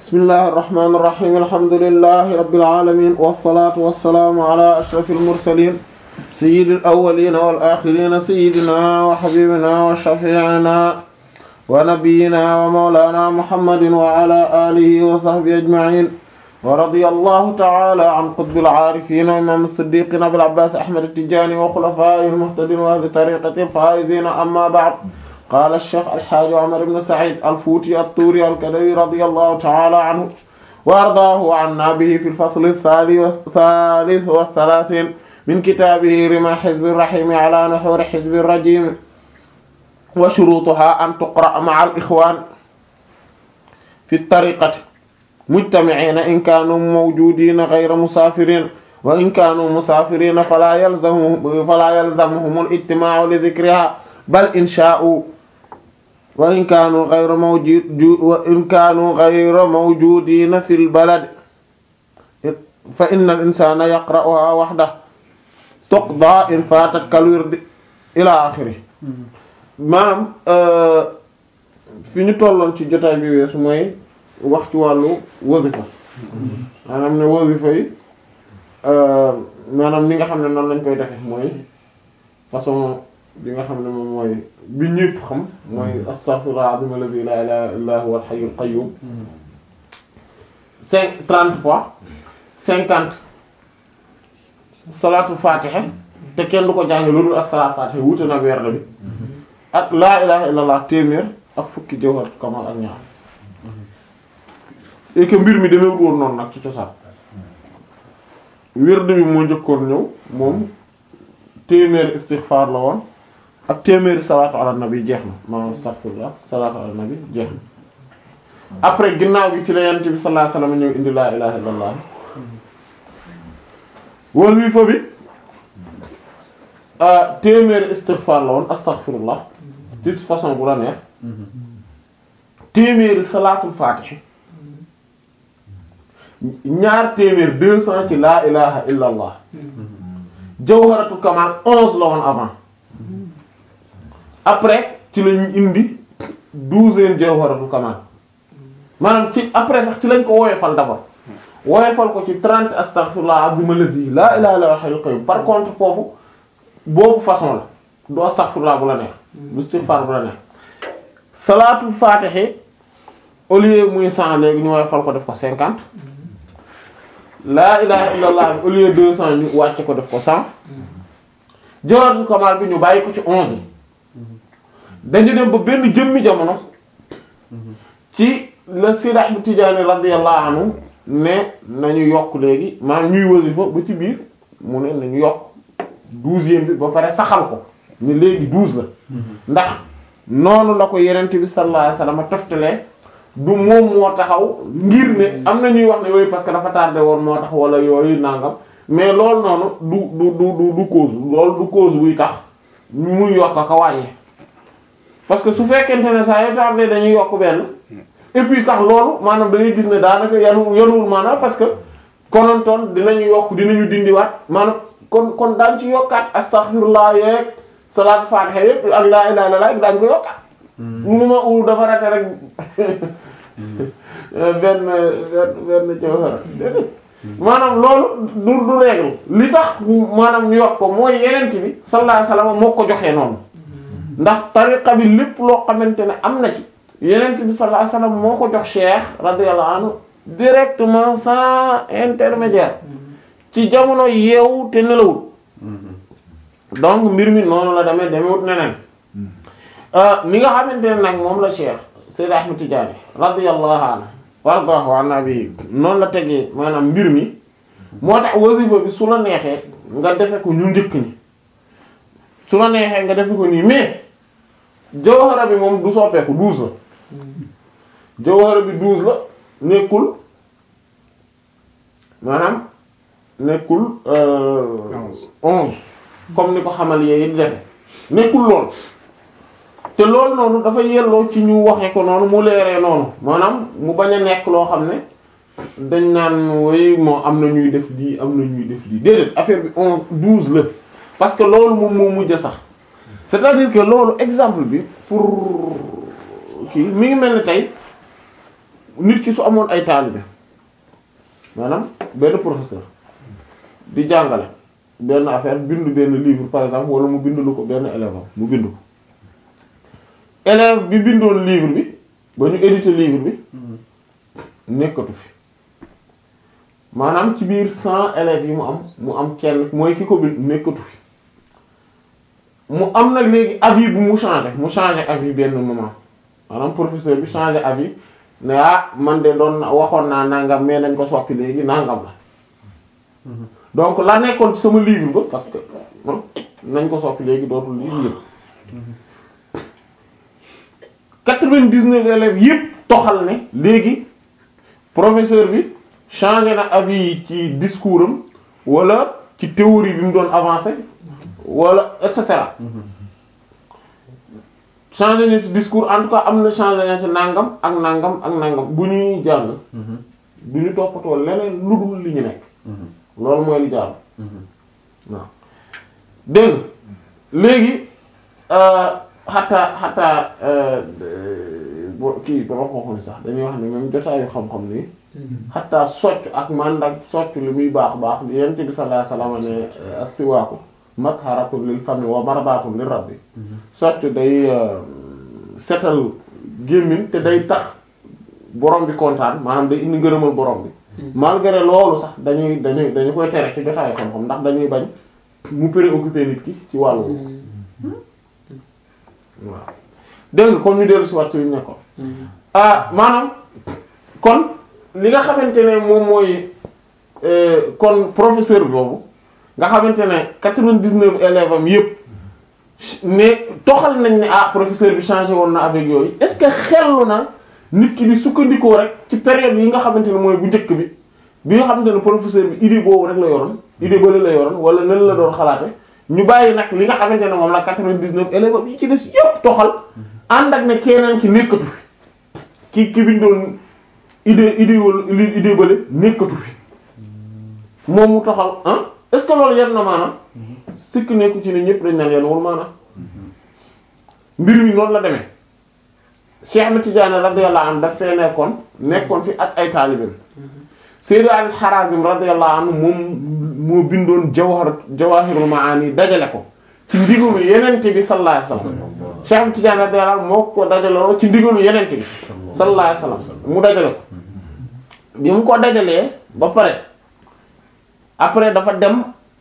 bismillahi irrahmani irrahim alhamdulilahi rabbil alamin wassalatu wassalaamu ala ashrafil mursalin sayyidil awwalina wal axirina sayyidina wa habibina wa shafi'ina wa nabiyyina wa mawlana muhammadin wa ala alihi wa sahbihi ajma'in wa radiyallahu ta'ala an qutbil aarifin wa imam as-siddiqin abil abbas ahmad at-tijani wa khulafa'ihil muhtadin wa ahli tariqatil faa'izin amma ba'd قال الشيخ الحاج عمر بن سعيد الفوتي الطوري الكدوي رضي الله تعالى عنه وأرضاه وعنا به في الفصل الثالث والثلاثين من كتابه رمى حزب الرحيم على نحور حزب الرجيم وشروطها أن تقرأ مع الإخوان في الطريقة مجتمعين إن كانوا موجودين غير مسافرين وإن كانوا مسافرين فلا يلزمهم فلا يلزمهم الاجتماع لذكرها بل إن شاءوا وإن كانوا غير موجود وإن كانوا غير موجودين في البلد فإن الإنسان يقرأها وحده تقضى إن فاتت كالورد إلى آخره maanaam fi ñu tolloon ci jotaay bi weesu mooy wax ci wàllu wasifa maanaam ne wasifa yi maanaam ni nga xam ne noonu lañ koy defe mooy façon bi nga xam ne moom mooy bi ñëpp xam mooy astaghfirullah azim alladhi la ilaha illa huwa al-hayyul qayyum cinq trente fois cinquante salatu fatiha te kenn du ko jàng loolu ak salatu fatiha wuute na weer bi ak laa ilaha illallah téeméer ak fukki jawhar kamal ak ñaar et que mbir mi demee woon noonu nag ci cosaan wird bi moo njëkkoon ñëw moom téeméeri istighfar la woon ak téeméeri salaatu ala nabi jeex na maanaam astaghfirullah salaatu ala nabi jeex na après ginnaaw gi ci la yonent bi sallallahu alayhi wasallam ñëw indi laa ilaha illallah wasifa bi téeméeri istighfar la woon astaghfirullah ci façon bu la neex téeméeri salaatul fatih ñaar téeméer deux cents ci laa ilaha illallah jawharatu kamal onze la woon avant après ci lañ indi douzième jawharatu kamal maanaam ci après sax ci lañ ko woyofal d'abord woyofal ko ci trente astaghfirullah azim allazi laa ilaha illa huwal qayyum par contre foofu boobu façon la du astaghfirullah bu la neex bu istighfar bu la neex salaatul fatihi au lieu muy cent léegi ñu woyofal ko def ko cinquante laa ilaha illallah au lieu deux cents ñu wàcce ko def ko cent jawharatul kamal bi ñu bàyyi ko ci onze yi dañu dem ba benn jëmmi jamono ci la Seydi Ahmad Tijaani radiyallahu anhu ne nañu yokk léegi maanaam ñuy wasifa ba ci biir mu ne nañu yokk douzième bi ba pare saxal ko ne léegi douze la ndax noonu la ko yenent bi sallallahu alayhi wasallam toftalee du moom moo taxaw ngir ne am na ñuy wax ne yooyu parce que dafa tardé woon moo tax wala yooyu nangam mais loolu noonu du du du du du cause loolu du cause buy tax muy yokk ak a wàññi parce que su fekkente ne saa yu tardé dañuy yokk benn et puis sax loolu maanaam da ngay gis ne daanaka yanu yanuwul maanaam parce que konontoon dinañu yokk dinañu dindiwaat maanaam kon kon daan ci yokkaat astaghfirullah yeeg salaat fatiha yépp ak laa ilaaha illallaah daañu ko yokkaat mu ma u dafa rate rek benn benn benn jawhara maanaam loolu du du règle li tax maanaam ñu yokk ko mooy yenent bi sallallahu alayhi wasallam moo ko joxee noonu ndax tariqa bi lépp loo xamante ne am na ci yenent bi sallallahu alayhi wasallam moo ko jox cheikh radiyallahu anhu directement sans intermédiaire ci jamono yeewu te nelawul donc mbir mi noonu la demee demewut neneen ni nga xamante ne nag moom la cheikh Sayyid Ahmad Tidiane radiyallahu anhu wardahu an nabi noonu la tegee maanaam mbir mi moo tax wasifa bi su la neexee nga defe ko ñu njëkk ñi su la neexee nga defe ko nii mais jawhara bi moom du soppeeku douze la jawhara bi douze la nekkul maanaam nekkul onze comme ni ko xamal yee di defe nekkul lool te loolu noonu dafa yelloo ci ñu waxee ko noonu mu leeree noonu maanaam mu bañ a nekk loo xam ne dañ naan way moo am na ñuy def lii am na ñuy def lii déedéet affaire bi onze douze la parce que loolu moom moo mujj sax c'est-à-dire que loolu exemple bi pour kii mi ngi mel ni tey nit ki su amoon ay taalibe maanaam benn professeur di jàngale benn affaire bindu benn livre par exemple wala mu bindu lu ko benn élève am mu bindu ko élève bi bindoon livre bi ba ñu édité livre bi nekkatu fi maanaam ci biir cent élèves yi mu am mu am kenn mooy ki ko bind nekkatu fi mu am nag léegi avis bu mu changé mu changé avis benn moment maanaam professeur bi changé avis ne ah man de doon waxoon naa nangam mais nañ ko soppi léegi nangam la donc la nekkoon ci sama livre ba parce que nañ ko soppi léegi dootul livre yëpp quatre-vingt-dix-neuf élèves yëpp toxal ne léegi professeur bi changé na avis yi ci discours am wala ci théorie bi mu doon avancé wala et cetera changé na ci discours en tout cas am na changé na ci nangam ak nangam ak nangam bu ñuy jàng du ñu toppatoo leneen lu dul li ñu nekk loolu mooy li jàll waaw dégg léegi xataa xataa bo kii borom xam-xam sax dañuy wax ne même jotaayu xam-xam ni xataa socc ak mandak socc li muy baax baax li yent bi sallallahu alayhi wasallam ne as-siwaaku matharatun lil fami wa mardatun lir rabbi socc day setal gémmiñ te day tax borom bi kontaan maanaam day indi ngërëmal borom bi malgré loolu sax dañuy dañuy dañu koy tere ci jotaayu xam-xam ndax dañuy bañ mu préoccupé nit ki ci wàllu waaw dégg nga comme ñu dellu si waat ci li ñu nekkoon ah maanaam kon li nga xamante ne moom mooy kon professeur boobu nga xamante ne quatre-vingt-dix-neuf élèves am yëpp ne toxal nañ ne ah professeur bi changé woon na avec yooyu est-ce que xellu na nit ki di sukkandikoo rek ci période yi nga xamante ne mooy bu njëkk bi bi nga xamante ne professeur bi idée boobu rek la yoroon idée bële la yoroon wala nan la doon xalaate ñu bàyyi nag li nga xamante ne moom la quatre-vingt-dix-neuf élèves yi ci des yëpp toxal ànd ak ne keneen ki nekkatu fi ki ki bindoon idée idée wala idée bële nekkatu fi moom mu toxal ah est-ce que loolu yenn na maanaam sikk nekku ci ne ñëpp dañ naan yenn wul maanaam mbir mi noonu la demee Cheikh Ahmed Tidiane radiyallahu anhu daf fee nekkoon nekkoon fi ak ay taalibeem Sayyid al-Harazim radiyallahu anhu moom moo bindoon jawhar jawahirul maani dajale ko ci ndigalu yenente bi sallallahu alayhi wasallam Cheikh Ahmed Tidiane radiyallahu anhu moo ko dajaloo ci ndigalu yenente bi sallallahu alayhi wasallam mu dajale ko bi mu ko dajalee ba pare après dafa dem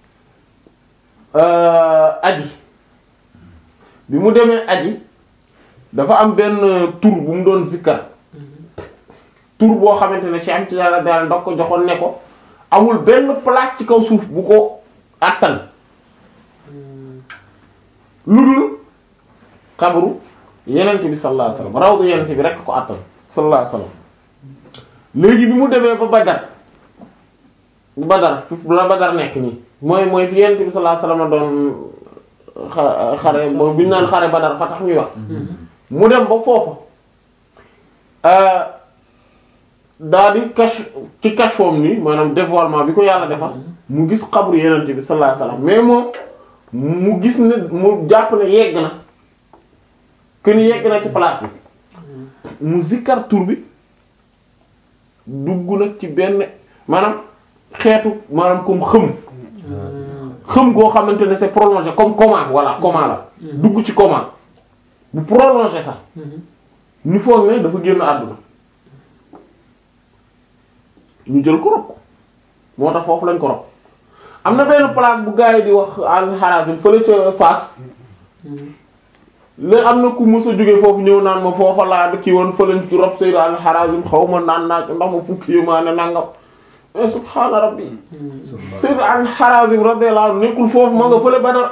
aji bi mu demee aji dafa am benn tur bu mu doon zikkar tur boo xamante ne Cheikh Ahmed Tidiane radiyallahu anhu da ko joxoon ne ko amul benn place ci kaw suuf bu ko attan lu dul xabru yenent bi sallallahu alayhi wasallam rawdu yenent bi rekk ko attan sallallahu alayhi wasallam léegi bi mu demee ba Badar Badar fi la Badar nekk nii mooy mooy fi yenent bi sallallahu alayhi wasallam doon xa xare bi ñu naan xare Badar fa tax ñuy wax mu dem ba foofu daa di cache ci cache forme nii maanaam dévoilement bi ko yàlla defal mu gis xabru yenent bi sallallahu alayhi wasallam mais moom mu gis ne mu jàpp ne yegg na que ni yegg na ci place bi mu zikkar tur bi dugg nag ci benn maanaam xeetu maanaam comme xëm xëm goo xamante ne c'est prolongé comme coma voilà coma la dugg ci coma bu prolongé sax ñu foog ne dafa génn àdduna ñu jël ko rob moo tax foofu lañ ko rob am na benn place bu gars yi di wax al-Harazim fële ca Fass léegi am na ku mës a jóge foofu ñëw naan ma foofa laa kii woon fële ci rob Sayyid al-Harazim xaw ma naan naa ndax ma fukki yi maa ne nangam mais subhaana rabbi Sayyid al-Harazim radiyallahu anhu nekkul foofu ma nga fële Badar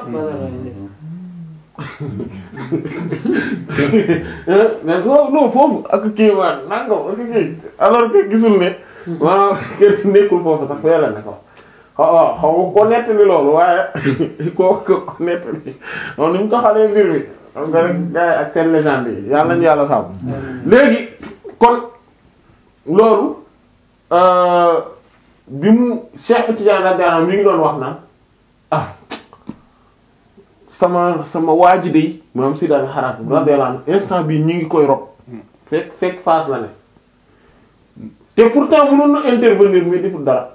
mais non foofu ak kii maa nangam ak kii alors que gisul ne maanaam kenn nekkul foofu sax fee la ne ko xaw xaw ko nettali loolu waaye koo ko nettali moom ni mu taxalee mbir mi xam nga rek gars yi ak seen légende yi yàlla nañu yàlla sàmm léegi kon loolu bi mu Cheikh Tidiane radiyallahu anhu mi ngi doon wax naan ah sama sama waaji day maanaam Sayyid al-Harazim radiyallahu anhu instant bii ñi ngi koy rob fekk fekk Fass la ne te pourtant mënoon na intervenir mais deful dara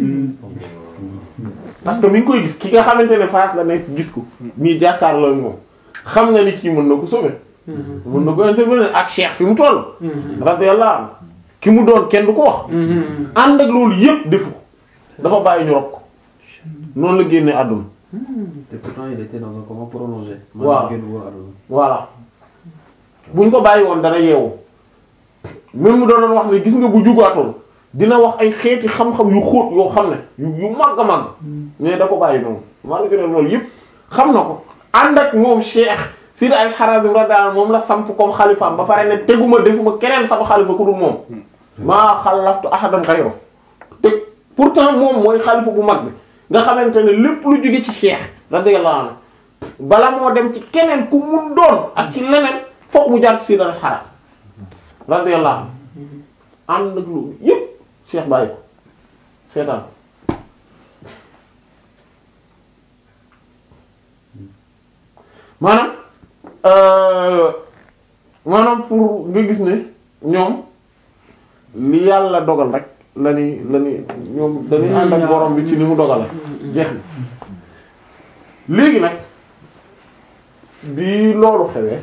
parce que mi ngi koy gis ki nga xamante ne face la nekk gis ko nii jàkkaarloo moom xam na ni kii mën na ko sauver mën na ko intervenir ak cheikh fi mu toll radiyallahu anhu ki mu doon kenn du ko wax ànd ak loolu yépp defu ko dafa bàyyi ñu rob ko noonu la génnee àdduna te pourtant il était dans un coma prolongé. Waaw. man génn woon àdduna. voilà buñ ko bàyyi woon dana yeewu même mu doon wax ne gis nga bu jugaatoon dina wax ay xeeti xam-xam yu xóot yoo xam ne yu yu màgg a màgg mais da ko bàyyi noonu malgré loolu yëpp xam na ko ànd ak moom Cheikh Sidi ay Harazim radiyallahu anhu moom la samp comme xalifaam ba pare ne teguma defuma keneen sama xalifa ku dul moom maa xalaftu ahadan ghayru te pourtant moom mooy xalifa bu mag bi nga xamante ne lépp lu jóge ci Cheikh radiyallahu anhu bala moo dem ci keneen ku mun doon ak ci leneen fokk mu jaar ci Sidi ay Harazim radiyallahu anhu ànd ak loolu yëpp Cheikh bàyyi ko seetaan maanaam euh, maanaam pour nga gis ne ñoom li yàlla dogal rek la ni la ni ñoom dañuy ànd ak borom bi ci ni mu dogale jeex na léegi nag bi loolu xewee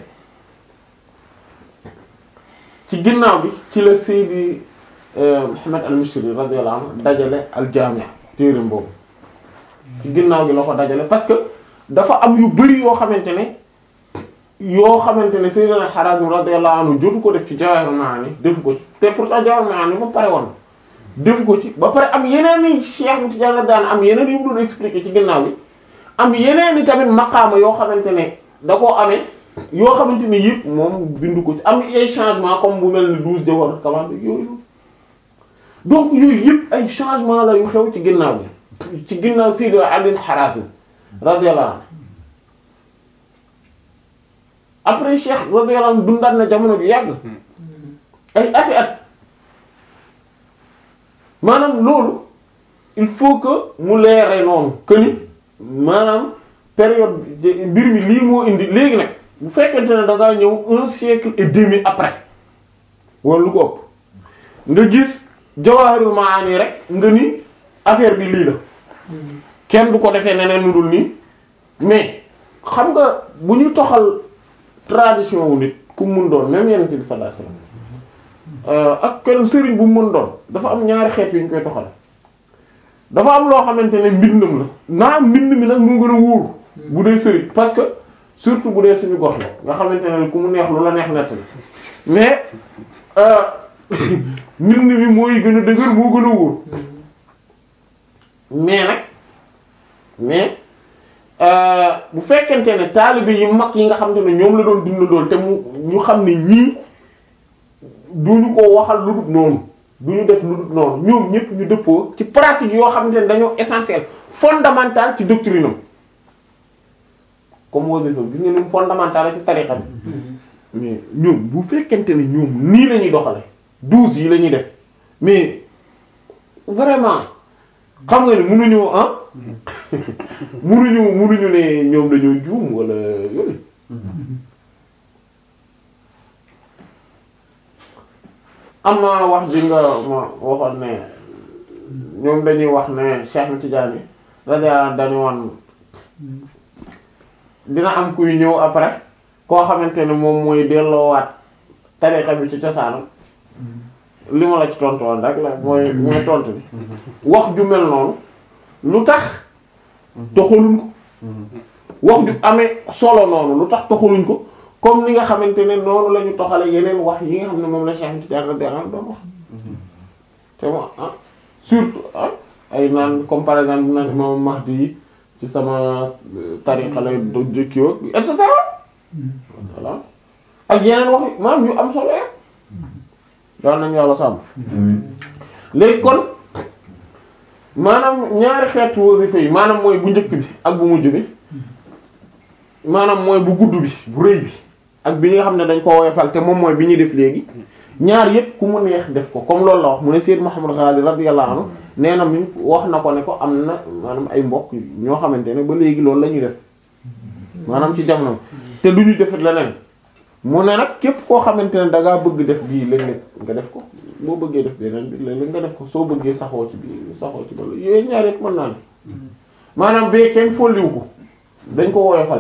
ci ginnaaw bi ci la Seydi euh, Muhammad al-Mishri radiyallahu anhu dajale al-Jami' téereem boobu ci ginnaaw gi la ko dajale parce que dafa am yu bari yoo xamante ne yoo xamante ne Sayyidina Harazim radiyallahu anhu jotu ko def ci Jawahirul Ma'ani defu ko ci te pourtant Jawahirul Ma'ani ba pare woon defu ko ci ba pare am yeneen i Cheikh Tidiane la daan am yeneen yu mu doon expliquer ci ginnaaw bi am yeneen i tamit maqaama yoo xamante ne da koo amee yoo xamante ne yëpp moom bindu ko ci am ay changement comme bu mel ni douze Jawharatul Kamal yooyu donc yooyu yëpp ay changement la yu xew ci ginnaaw bi ci ginnaaw Sayyid Ali Harazim radiyallahu anhu après Cheikh radiyallahu anhu dundaat na jamono ju yàgg ay ati at maanaam loolu il faut que mu leere noonu que ni maanaam période mbir mi lii moo indi léegi nag bu fekkente ne da ngaa ñëw un siècle et demi après wala lu ko ëpp nga gis Jawahirul Maani rek nga ni affaire bi lii la kenn du ko defee neneen lu dul nii mais xam nga bu ñu toxal tradition wu nit ku mun doon même Yonent bi sallallahu alayhi wasallam ak kenn sëriñ bu mu mën doon dafa am ñaari xeet yu ñu koy toxal dafa am loo xamante ne mbindam la naa mbind mi nag moo gën a wóor bu dee sëriñ parce que surtout bu dee suñu gox la nga xamante ne ku mu neex lu la neex nett mais mbind mi mooy gën a dëgër moo gën a wóor mais nag mais bu fekkente ne taalibe yi mag yi nga xamante ne ñoom la doon dundandool te mu ñu xam ne ñii duñu ko waxal lu dul noonu duñu def lu dul noonu ñoom ñëpp ñu dëppoo ci pratique yoo xamante ne dañoo essentiel fondamental ci doctrine am comme wasifa gis nga ni mu fondamental ci tariqa bi mais ñoom bu fekkente ne ñoom nii la ñuy doxale douze yi la ñuy def mais vraiment xam nga ne mënuñu ah mënuñu mënuñu ne ñoom dañoo juum wala yooyu am na wax ji nga ma waxoon ne ñoom dañuy wax ne Cheikh Tidiane radiyallahu anhu dañu woon dina am kuy ñëw après koo xamante ne moom mooy delloowaat tariqa bi ci cosaanam li ma la ci tontu woon rek la mooy mooy tontu bi wax ju mel noonu lu tax toxaluñ ko wax ju amee solo noonu lu tax toxaluñ ko comme ni nga xamante ne noonu la ñu toxale yeneen wax yi nga xam ne moom la Cheikh Tidiane radiyallahu anhu doon wax te mo ah surtout ah ay naan comme par exemple naan imam Mahdi yi ci sama tariqa lay do jëkkiwo et cetera voilà ak yeneen wax maanaam yu am solo ya yal nañu yàlla sàmm léegi kon maanaam ñaari xeetu wasifa yi maanaam mooy bu njëkk bi ak bu mujj bi maanaam mooy bu gudd bi bu rëy bi ak bi nga xam ne dañ ko woyofal te moom mooy bi ñuy def léegi ñaar yépp ku mu neex def ko comme loolu la wax mu ne Sayyid Muhammad Ghali radiyallahu anhu nee na mi wax na ko ne ko am na maanaam ay mbokk ñoo xamante ne ba léegi loolu la ñuy def maanaam ci jamono te du ñu defit leneen mu ne nag képp koo xamante ne da ngaa bëgg def bii léeg-léeg nga def ko boo bëggee def beneen bi léeg-léeg nga def ko soo bëggee saxoo ci bi saxoo ci bala yooyu ñaar yëpp mën naa ne maanaam bee kenn folliwu ko dañ ko woyofal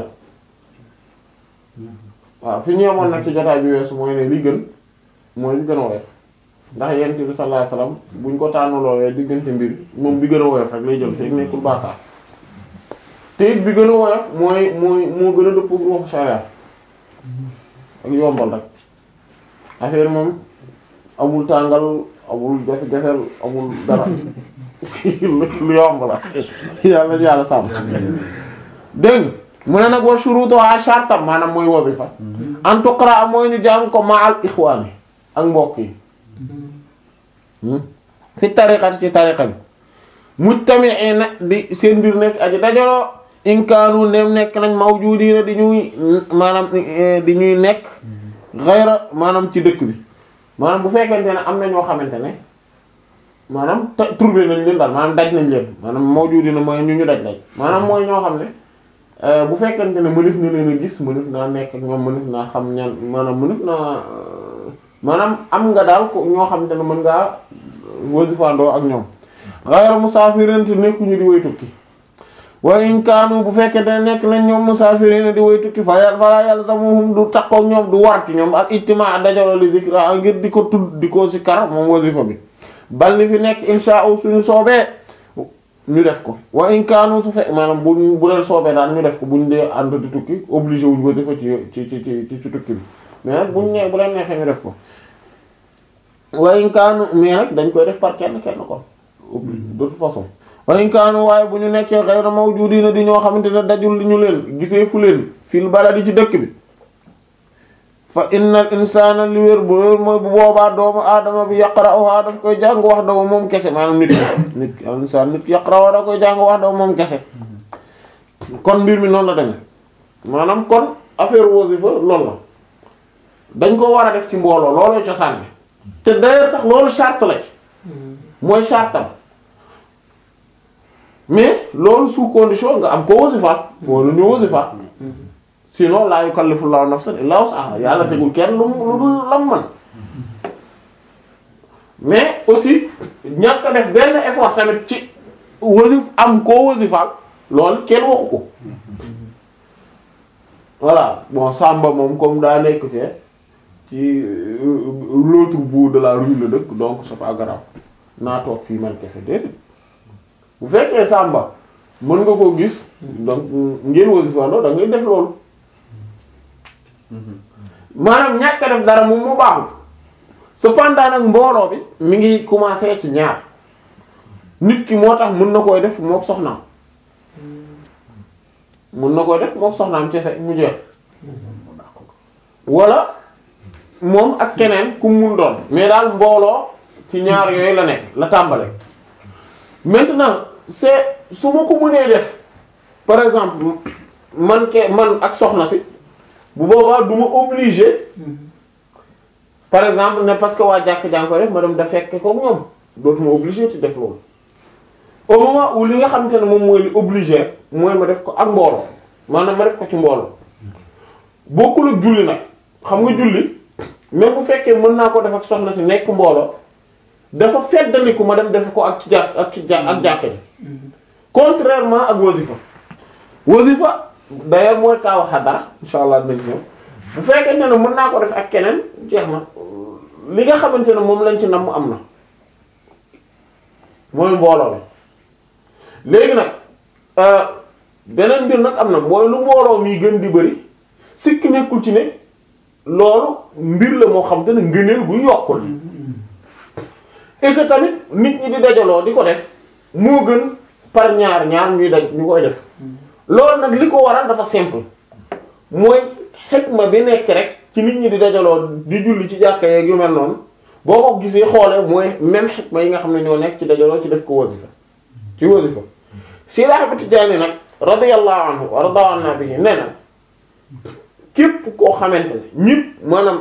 waaw fi ñu yemoon nag ci jotaay bi weesu mooy ne li gën mooy li gën a woyof ndax yent bi sallallahu alayhi wasallam buñ ko tànnaloowee diggante mbir moom bi gën a woyof rek lay jël te nekkul bàkkaar te it bi gën a woyof mooy mooy moo gën a dëpp ruux sharia ak yombal rek affaire moom amul tàngal amul jafe-jafeel amul dara lu yomb la yàlla yàlla sàmm dégg mu ne nag wa shurutuha shartam maanaam mooy wazifa an tuqra mooy ñu jàng ko ma al ixwaani ak mbokk yi fi tariqati ci tariqa bi mujtami'ina di seen mbir nekk aji dajaloo in kaanu ndem nekk nañ mawjudiina di ñuy maanaam di ñuy nekk ghayra maanaam ci dëkk bi maanaam bu fekkente ne am na ñoo xamante ne maanaam te trouvé nañ leen daal maanaam daj nañ leen maanaam mawjudiina mooy ñu ñu daj daj maanaam mooy ñoo xam ne bu fekkente ne mënef na leen a gis mënef naa nekk ak ñoom mënef naa xam ñan maanaam mënef naa maanaam am nga daal ko ñoo xamante ne mën ngaa wasifandoo ak ñoom ghayra musaafirin te nekkuñu di way tukki wa in kaanu bu fekkente ne nekk nañ ñoom musaafirin di way tukki fa yàlla fa yalzamuhum du takkook ñoom du war ci ñoom ak ijtimaa dajaloo li zikra ngir di ko tudd di ko sikkar moom wasifa bi bal li fi nekk insha Allah suñu soobee ñu def ko wa in kaanu su fekk maanaam bu bu leen soobee daal ñu def ko buñ dee ànd di tukki obligé wuñ wasifa ci ci ci ci ci tukki bi mais nag buñ nee bu leen neexee ñu def ko wa in kaanu mais nag dañ koy def par kenn kenn kon de toute façon wa in kaanu waaye bu ñu nekkee ghayra mawjudina di ñoo xamante ne dajul li ñu leen gisee fu leen fil baladi ci dëkk bi fa innal insana li wér bu wér mooy bu boobaa doomu aadama bi yaqra'uha daf koy jàng wax daw moom kese maanaam nit nit insaan nit yaqra'uha da koy jàng wax daw moom kese kon mbir mi noonu la demee maanaam kon affaire wasifa loolu la dañ ko war a def ci mbooloo looloo cosaan bi te d'ailleurs sax loolu charte la ci mooy chartam mais loolu sous condition nga am ko wasifa wala ñu wasifa sinon laa yukallifu llahu nafsan illa wus'aha yàlla tegul kenn lu lu dul lam man mais aussi ñàkk a def benn effort tamit ci wasif am koo wasifaal loolu kenn waxu ko voilà bon Samba moom comme daa nekk fee ci l'autre bout de la rue la dëkk donc c'est pas grave naa toog fii man kese déedéet bu fekkee Samba mën nga koo gis donc ngeen wasifandoo da ngay def loolu maanaam ñàkk a def dara moom mu baaxul cependant nag mbooloo bi mi ngi commencer ci ñaar nit ki moo tax mën na koy def mook soxnaam mën na koy def mook soxnaam kese mu jeex wala moom ak keneen ku mun doon mais daal mbooloo ci ñaar yooyu la nekk la tàmbale maintenant c'est su ma ko mënee def par exemple man ke man ak soxna si bu boobaa du ma obligé par exemple ne parce que waa jàkk jàng ko def ma dem da fekk ko ñoom dootuma obligé ti def loolu au moment où li nga xamante ne moom mooy li obligé mooy ma def ko ak mbooloo maanaam ma def ko ci mbooloo bokkul ak julli nag xam nga julli même bu fekkee mën naa ko def ak soxna si nekk mbooloo dafa feddaliku ma dem def ko ak ci jàkk ak ci jàkk ak jàkk ji contrairement ak wasifa wasifa d'ailleurs mooy kaaw xadara insha allah dinañ ñëw bu fekkente ne mën naa ko def ak keneen jeex na li nga xamante ne moom lañ ci nam am na mooy mbooloo bi léegi nag beneen mbir nag am na mooy lu mbooloo mi gën di bëri sikk nekkul ci ne loolu mbir la moo xam te ne ngëneel gu yokkul et que tamit nit ñi di dajaloo di ko def moo gën par ñaar ñaar ñuy daj ñu koy def loolu nag li ko waral dafa simple mooy xikma bi nekk rek ci nit ñi di dajaloo di julli ci jàkka yeeg yu mel noonu boo ko gisee xoolee mooy même xikma yi nga xam ne ñoo nekk ci dajaloo ci def ko wasifa ci wasifa Seydi Ahmad Tijaani nag radiyallahu anhu wa radiya anna bihi nee na képp koo xamante ne ñëpp maanaam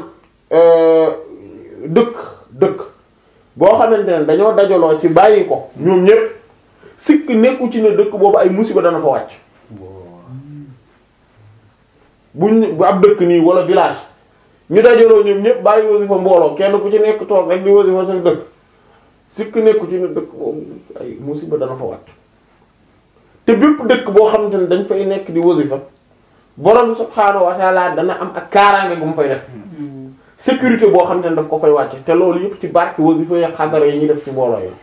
dëkk dëkk boo xamante ne dañoo dajaloo ci bàyyi ko ñoom ñëpp sikk nekku ci ne dëkk boobu ay musiba dana fa wàcc buñ bu ab dëkk nii wala village ñu dajaloo ñoom ñëpp bàyyi wasifa mbooloo kenn ku ci nekk toog rek di wasifa sa dëkk sikk nekku ci ne dëkk boobu ay musiba dana fa wàcc te bépp dëkk boo xamante ne dañ fay nekk di wasifa borom subhaanahu wa ta'ala dana am ak kaaraange gu mu fay def sécurité boo xamante ne daf ko fay wàcc te loolu yëpp ci barke wasifa ya xadara yi ñuy def ci mbooloo yi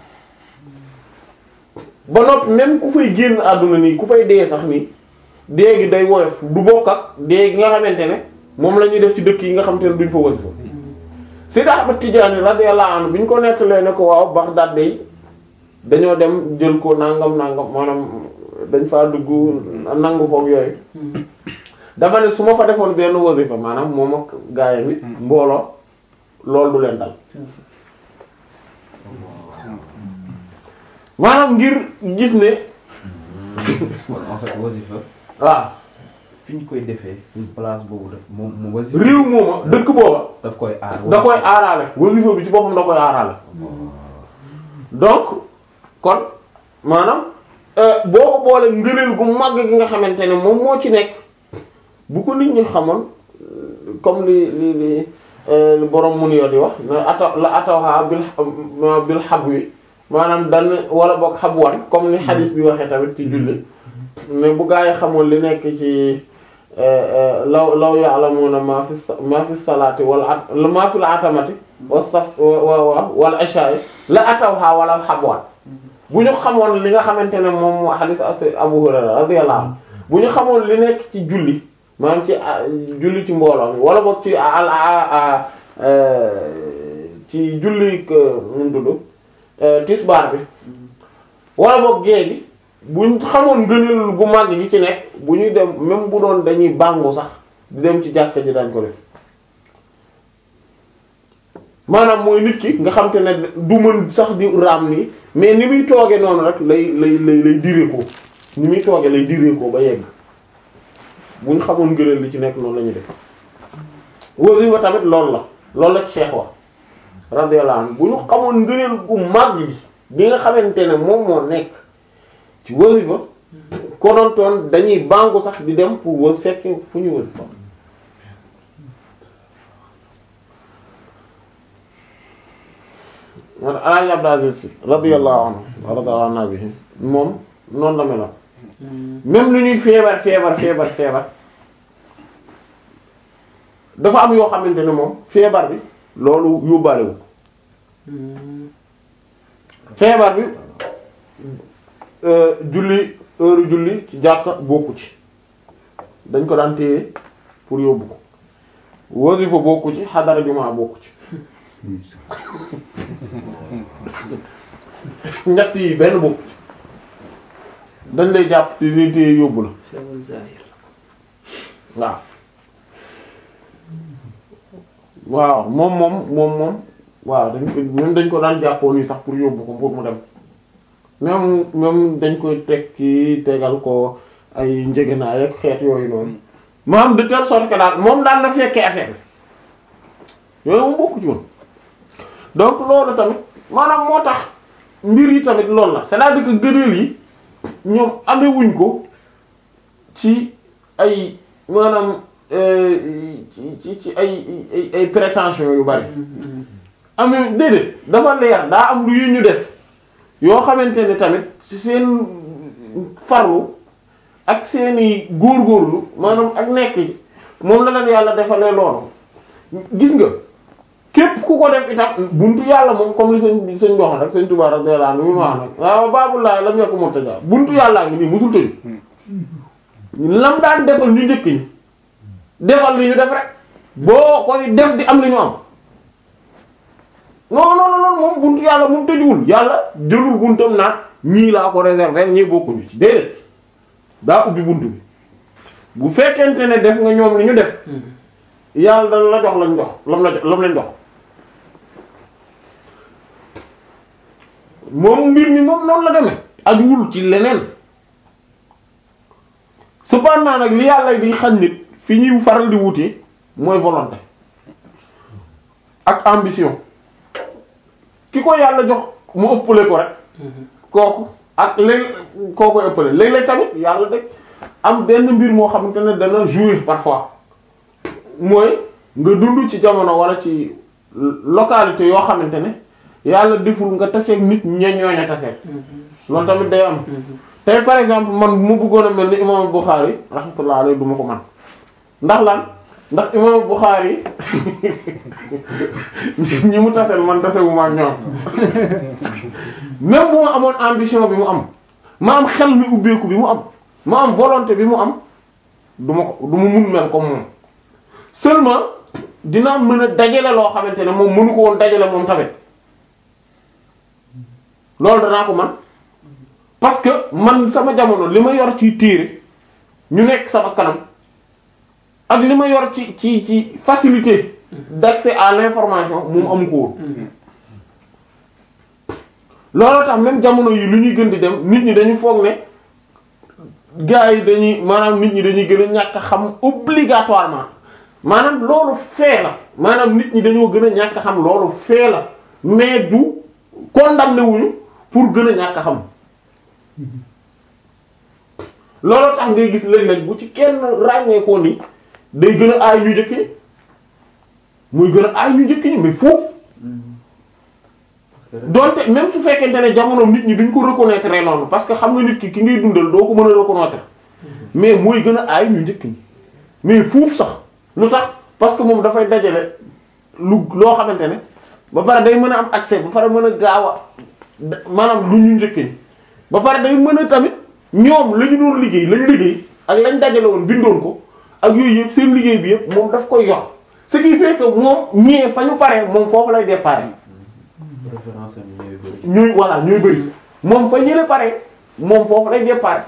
ba noppi même ku fay génn àdduna nii ku fay dee sax nii dee gi day woyof du bokk ak dee gi nga xamante ne moom la ñuy def ci dëkk yi nga xamante ne duñ fa wasifa Seydi Ahmad Tijaani radiyallahu anhu bi ñu ko nettalee ne ko waaw Baghdad day dañoo dem jël ko nangam nangam maanaam dañ faa dugg nangu foog yooyu dafa ne su ma fa defoon benn wasifa maanaam moom ak gaayam yi mbooloo loolu du leen dal maanaam ngir gis ne kon en fait wasifa waaw fi ñu koy defee place boobu daf moom mu wasifa réew mooma dëkk booba daf koy aar da koy aaraale wasifa bi ci boppam da koy aaraale donc kon maanaam euh, boo ko boole ngëneel gu màgg gi nga xamante ne moom moo ci nekk bu ko nit ñi xamoon euh, comme li li li euh, li borom mun yoo di wax na ata la atawha bil ma- bil habwi maanaam dan wala boog xabwan comme ni xadis bi waxee tamit ci julli mais bu gaa yi xamoon li nekk ci law law ya'lamuna ma fi sa- ma fi salaati wala at ma fi la atamati wa saf wa wa wala isha'i la atawha wala xabwan bu ñu xamoon li nga xamante ne moom moo xadis as Abu Hurayra radiyallahu anhu bu ñu xamoon li nekk ci julli maanaam ci ah, julli ci mbooloo mi wala boog ci al a ci julli nu mu tudd euh, tisbaar bi wala boog gée gi buñ xamoon ngëneel gu màgg gi ci nekk bu ñuy dem même bu doon dañuy bàngu sax di dem ci jàkka ji dañ ko def maanaam mooy nit ki nga xam te ne du mën sax di raam nii mais ni muy tooge noonu rek lay lay lay lay diree ko ni muy tooge lay diree ko ba yegg bu ñu xamoon ngëneel li ci nekk noonu la ñuy def wasifa tamit loolu la loolu la ci Cheikh wax radiyallahu anhu bu ñu xamoon ngëneel gu màgg gi bi nga xamante ne moom moo nekk ci wasifa konontoon dañuy bàngu sax di dem pour was fekk fu ñu wasifa man Alaaji Abdou Aziz Sy radiyallahu anhu wa radiya anna bihi moom noonu la meloon même lu ñuy feebar feebar feebar feebar dafa am yoo xamante ne moom feebar bi loolu yóbbaale wu ko feebar bi euh, julli heure julli ci jàkka bokku ci dañ ko daan téye pour yóbbu ko wasifa bokku ci xadara jumaa bokku ci ñett yi benn bokku ci dañ lay jàpp te ni téye yóbbu la Sewul zahir. waaw waaw moom moom moom moom waaw dañ ko même dañ ko daan jàppoo nii sax pour yóbbu ko pour mu dem même même dañ koy teg ci tegal ko ay njëgënaay ak xeet yooyu noonu maanaam de telle sorte que daal moom daal na fekkee affaire bi yooyu moom bokku ci woon donc loolu tamit maanaam moo tax mbir yi tamit loolu la c'est-à-dire que gëneel yi ñoom amewuñ ko ci ay maanaam euh, ci ci ci ay ay ay prétention yu bari amee déedéet dafa leer daa am lu yu ñu def yoo xamante ne tamit ci seen farlu ak seeni góorgóorlu maanaam ak nekk ji moom la leen yàlla defalee loolu gis nga képp ku ko def itam buntu yàlla moom comme li sëñ sëñ doxal rek sëñ Tuubaa radiyallahu anhu mi ma wax nag waaw baabulaa lam yokk murtaja buntu yàllaa ngi nii musul tëju lam daan defal ñu njëkk ñi defal li ñu def rek boo koy def di am li ñu am non non non moom buntu yàlla moom tëjuwul yàlla jëlul buntam naan ñii laa ko réserver ñii bokkuñu ci déedéet daa ubbi buntu bi bu fekkente ne def nga ñoom li ñu def yàlla dana la jox lañ jox lam la jox lam lañ jox moom mbir mi moom noonu la demee ajuwul ci leneen cependant nag li yàlla di xañ nit fi ñuy faral di wutee mooy volonté ak ambition ki ko yàlla jox mu ëppale ko rek kooku ak léegi koo koy ëppale léeg-léeg tamit yàlla de am benn mbir moo xamante ne dana jouer parfois mooy nga dund ci jamono wala ci localité yoo xamante ne yàlla deful nga taseeg nit ña ñooña taseeg loolu tamit day am tey par exemple man mu bëggoon a mel ni imam Bukhari rahmatullah alayhi du ma ko man ndax lan ndax imam Bukhari ñi mu taseel man tasewu ma ak ñoom même bu ma amoon ambition bi mu am ma am xel mi ubbeeku bi mu am ma am volonté bi mu am du ma ko du ma mun mel comme moom seulement dinaa mën a dajale loo xamante ne moom mënu ko woon dajale moom tamit loolu danaa ko man parce que man sama jamono li ma yor ci téere ñu nekk sama kanam ak li ma yor ci ci ci facilité d'accès à l'information moom amu ko woon looloo tax même jamono yi lu ñuy gën di dem nit ñi dañu foog ne gars yi dañuy maanaam nit ñi dañuy gën a ñàkk a xam obligatoirement maanaam loolu fee la maanaam nit ñi dañoo gën a ñàkk a xam loolu fee la mais du condamné wuñu pour gën a ñàkk a xam looloo tax ngay gis léeg-léeg bu ci kenn ràññeekoo ni day gën a aay ñu njëkk ñi muy gën a aay ñu njëkk ñi mais foofu donte même su fekkente ne jamono nit ñi duñ ko reconnaître noonu parce que xam nga nit ki ki ngay dundal doo ko mën a reconnaître mais mooy gën a aay ñu njëkk ñi mais fuuf sax lu tax parce que moom dafay dajale lu loo xamante ne ba pare day mën a am accès ba pare mën a gaaw a maanaam lu ñu njëkk ñi ba pare day mën a tamit ñoom la ñu doon liggéey lañ liggéey ak lañ dajale woon bindoon ko ak yooyu yëpp seen liggéey bi yëpp moom daf koy yor ce qui fait que moom ñee fa ñu paree moom foofu lay départ référence am ñooy bëri. ñuy voilà ñuy bëri moom fa ñële pare moom foofu lay départ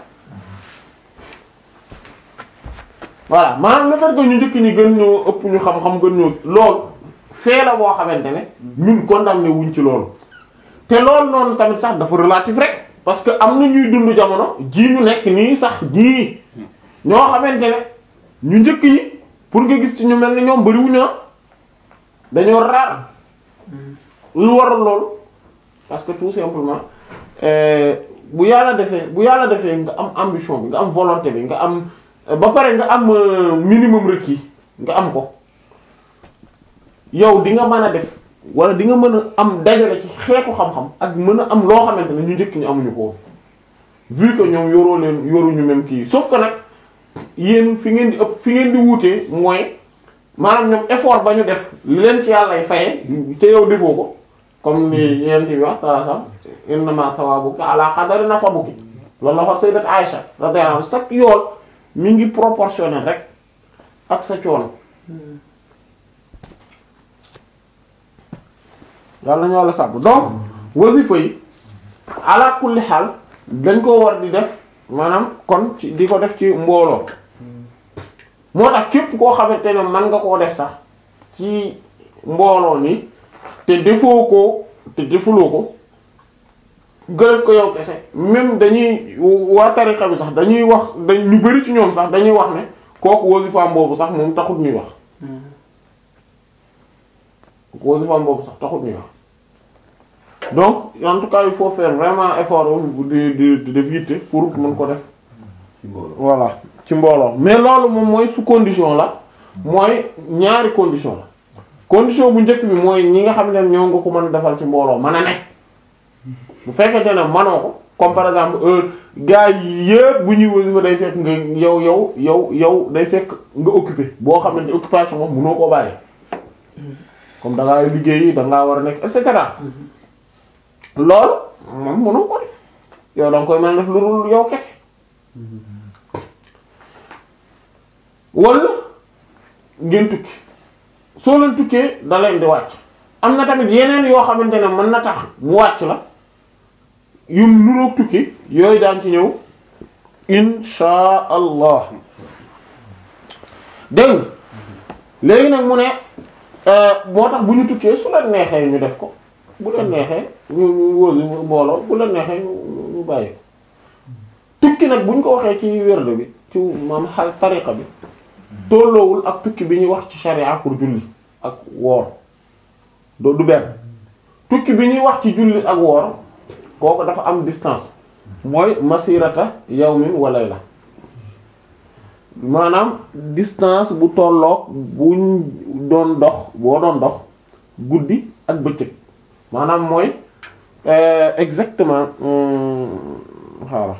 voilà maanaam le fait que ñu njëkk ñi gën ñoo ëpp ñu xam-xam gën ñoo loolu fee la boo xamante ne ñun condamné wuñ ci loolu te loolu noonu tamit sax dafa relatif rek parce que am na ñuy dund jamono ji ñu nekk nii sax ñii ñoo xamante ne ñu njëkk ñi pour nga gis ci ñu mel ni ñoom bëriwuñu ah dañoo raar lu waral loolu parce que tout simplement euh, bu yàlla defee bu yàlla defee nga am ambition bi nga am volonté bi nga am ba pare nga am euh, minimum requis nga am ko yow di nga mën a def wala di nga mën a am dajale ci xeetu xam-xam ak mën a am loo xamante ne ñu njëkk ñu amuñu ko vu que ñoom yoroo leen yoruñu même kii sauf que nag yéen fi ngeen di ëpp fi ngeen di wuutee mooy maanaam ñoom effort ba ñu def li leen ci yàllay faye te yow defoo ko comme ni yent bi wax saa sam innama sawabuki ala qadari nasabuki loolu la wax sayyidat Aisha radiyallahu anha chaque yool mi ngi proportionnel rek ak sa coono yàlla ñu wàlla sàbb donc wasifa yi ala kulli xaal dañ ko war di def maanaam kon ci di ko def ci mbooloo moo tax képp koo xamante ne mën nga koo def sax ci mbooloo ni te defoo ko te defuloo ko nga def ko yow kese même dañuy waa tariqa bi sax dañuy wax dañ ñu bari ci ñoom sax dañuy wax ne kooku wasifaam boobu sax moom taxut ñuy wax kooku wasifaam boobu sax taxut ñuy wax donc en tout cas il faut faire vraiment effort di di di def yitte pour mën ko def ci mbooloo. voilà ci mbooloo mais loolu moom mooy su condition la mooy ñaari condition la condition bu njëkk bi mooy ñi nga xam ne ñoo nga ko mën a defal ci mbooloo mën a ne bu fekkente ne manoo ko comme par exemple heure gars yi yëpp bu ñuy wasifa day fekk nga yow yow yow yow day fekk nga occupé boo xamante occupation moom mënoo koo bàyyi comme da ngaa liggéey da ngaa war a nekk et cetera loolu moom mënoo ko def yow da nga koy mën a def lu dul yow kese wala ngeen tukki soo leen tukkee da leen di wàcc am na tamit yeneen yoo xamante ne mën na tax mu wàcc la yu nuroog tukki yooyu daan ci ñëw insha allah dégg nga léegi nag mu ne moo tax bu ñu tukkee su leen neexee ñu def ko bu leen neexee ñu ñu wóosi mbooloo bu leen neexee ñu ñu bàyyi ko tukki nag bu ñu ko waxee ci wérde bi ci maam xal tariqa bi tolloowul ak tukki bi ñuy wax ci sharia pour julli ak woor do du benn tukki bi ñuy wax ci julli ak woor kooku dafa am distance mooy masirata yawmin wa layla maanaam distance bu tolloog buñ doon dox boo doon dox guddi ak bëccëg maanaam mooy euh, exactement xaaral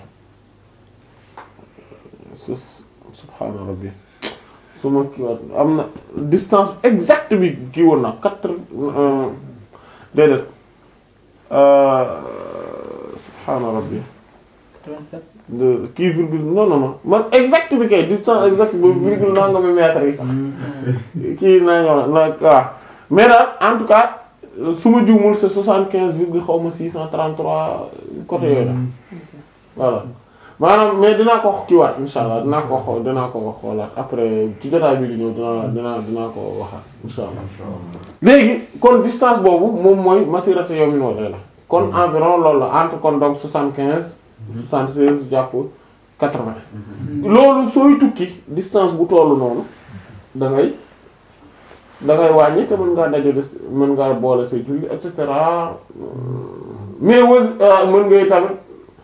sus subhaana rabbi su ma kii waat am na distance exacte bi kii woon na quatre euh, déedéet euh, subhaana rabbi 37 de kii virgule non non non man exact bi kay distance exacte bi virgule nangami mètre yi sax kii naa ñoo na waaw mais daal en tout cas su ma juumul c'est soixante quinze virgule xaw ma six cent trente trois côté yooyu la voilà maanaam mais dinaa ko wax kiiwaat insha allah dinaa ko xool dinaa ko wax xoolaat après ci jotaay bi di ñëw dinaa dinaa dinaa ko waxaat insha allah léegi kon distance boobu moom mooy masirata yawmin wa layla kon environ loolu la entre kon donc soixante quinze soixante seize jàpp quatre vingt loolu sooy tukki distance bu tollu noonu da ngay da ngay wàññi te mën ngaa dajale mën ngaa boole say julli et cetera mais wës mën ngay tamit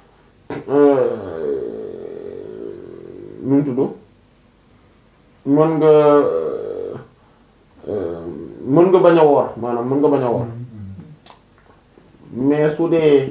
nu mu tudd mën nga mën nga bañ a woor maanaam mën nga bañ a woor mais su dee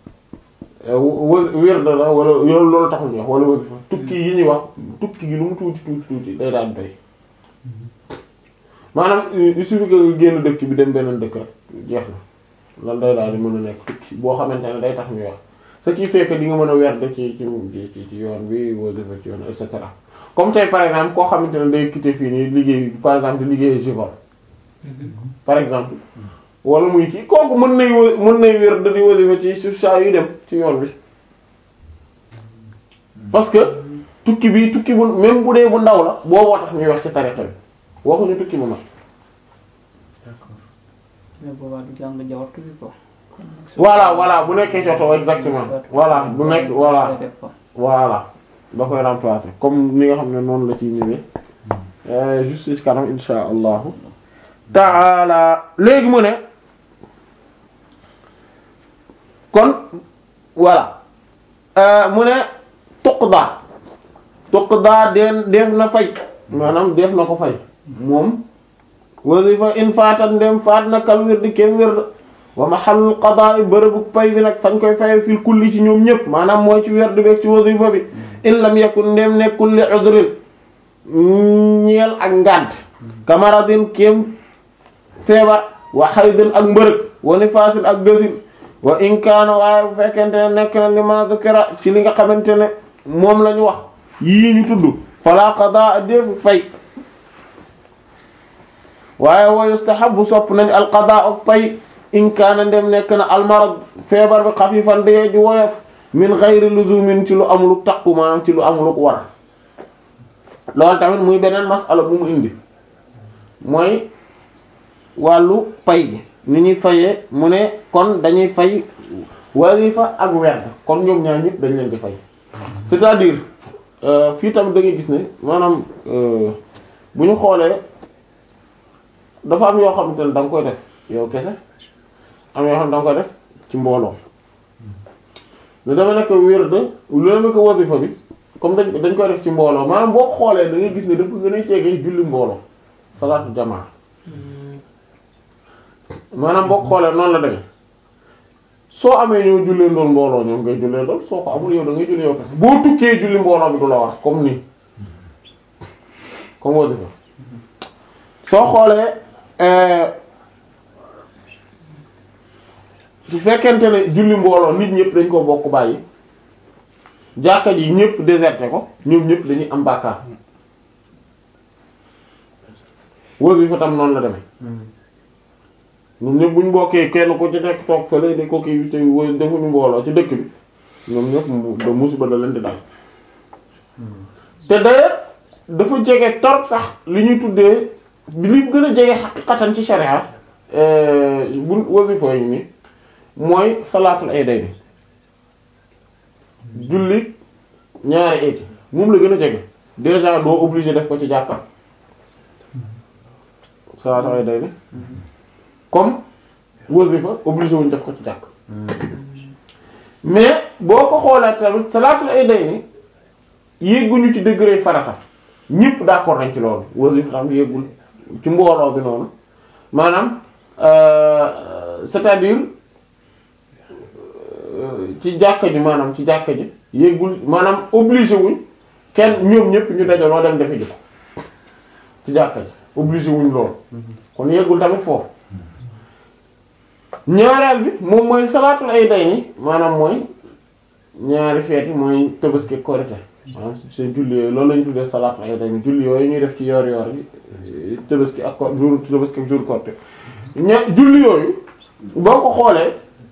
wë wérd la wala yoolu loolu taxul ñu wax wala wasifa tukki yi ñuy wax tukki gi lu mu tuuti tuuti tuuti day daan doy maanaam il suffit que nga génn dëkk bi dem beneen dëkk rek jeex na lan day daal di mën a nekk tukki boo xamante ne day tax ñuy wax ce qui fait que di nga mën a werd ci ci ci ci yoon bi wasifa ci yoon et cetera comme tey par exemple koo xamante ne day quitter fii nii liggéey par exemple di liggéey Givor par exemple wala muy kii kooku mën nay w mën nay wér da di wasifa ci suuf saa yu dem ci yoon bi parce que tukki bi tukki bu même bu dee bu ndaw la booboo tax ñuy wax ci tarixa bi waxuñu tukki bu mag mais boobaa du jàng jawartu bi ko kon nag su- voilà voilà bu nekkee coto exactement voilà bu nekk voilà Koy def ko. voilà da koy remplacer comme ni nga xam ne noonu la ciy ñëwee euh, juste ci kanam insha allahu taala léegi mu ne kon voilà euh, mu ne tuqda tuqda den def na fay maanaam def na ko fay moom wasifa in faatan ndem faat na kal wird kem wird wa mahallul qadaa bërëbu pay bi nag fañ koy faye fil kulli ci ñoom ñëpp maanaam mooy ci werd beeg ci wasifa bi in lam yakun ndem nekkul li udrin ñeel ak ngànt kamaradin kem feebar wa haydin ak mbërëg wa nifaasin ak gësin wa in kaana waaye bu fekkente ne nekk na li ma dhukira ci li nga xamante ne moom la ñu wax yii ñu tudd fala qadaa defu fay waaye wa yustahabu sopp nañ al qadaa ak pay in kaana ndem nekk na al marad feebar bi xafifan dee di woyof min ghayri luzumin ci lu amulu takku maanaam ci lu amulu war loolu tamit muy beneen masala bu mu indi mooy wàllu pay gi ni ñuy fayee mu ne kon dañuy fay wasifa ak werd kon ñoom ñaar ñëpp dañ leen di fay c'est-à-dire euh, fii tamit da ngay gis ne maanaam euh, bu ñu xoolee dafa am yoo xamante ne da nga koy def yow kese am yoo xam ne da nga koy def ci mbooloo lu dama nekk wird lu dama nekk wasifa bi comme dañ dañ koy def ci mbooloo maanaam boo xoolee da ngay gis ne dafa gën a jege julli mbooloo salaatu jamaa maanaam boo xoolee noonu la demee soo amee ñoo jullee ndool mbooloo ñoom ngay jullee ndool soo ko amul yow da ngay julli yow kese boo tukkee julli mbooloo bi du la war comme nii comme wasifa soo xoolee euh, su fekkente ne julli mbooloo nit ñëpp dañ ko bokk bàyyi jàkka ji ñëpp déserté ko ñoom ñëpp dañuy am bàkkaar wasifa tam noonu la demee ñoom ñëpp buñ bokkee kenn ku ci nekk toog fële di ko kii te wo- defuñu mbooloo ci dëkk bi ñoom ñëpp mu da musiba da leen di dal te d'ailleurs dafa jege torop sax li ñuy tuddee bi li gën a jege xaqiqatan ci sharia bu wasifa yi ni mooy salaatul iidayni julli ñaari iiti moom la gën a jege déjà doo obligé def ko ci jàkka salaatul iidayni comme wasifa obligé wuñ def ko ci jàkk mais boo ko xoolee tamit salaatul iidayni yégguñu ci degré farata ñëpp d'accord nañ ci loolu wasifa tam yéegul ci mbooloo bi noonu maanaam euh, c'est-à-dire euh, ci jàkka ji maanaam ci jàkka ji yéegul maanaam obligé wuñ kenn ñoom ñëpp ñu dajaloo dem defi ji ko ci jàkka ji obligé wuñ loolu kon yéegul tamit foofu ñaareel bi moom mooy salaatul ay day ni maanaam mooy ñaari feeti mooy tabaski korite maanaam seen julli yooyu loolu lañu tuddee salaatul ay day ni julli yooyu ñuy def ci yoor yoor yi tabaski ak ko jour tabaski ak jour korite ña julli yooyu boo ko xoolee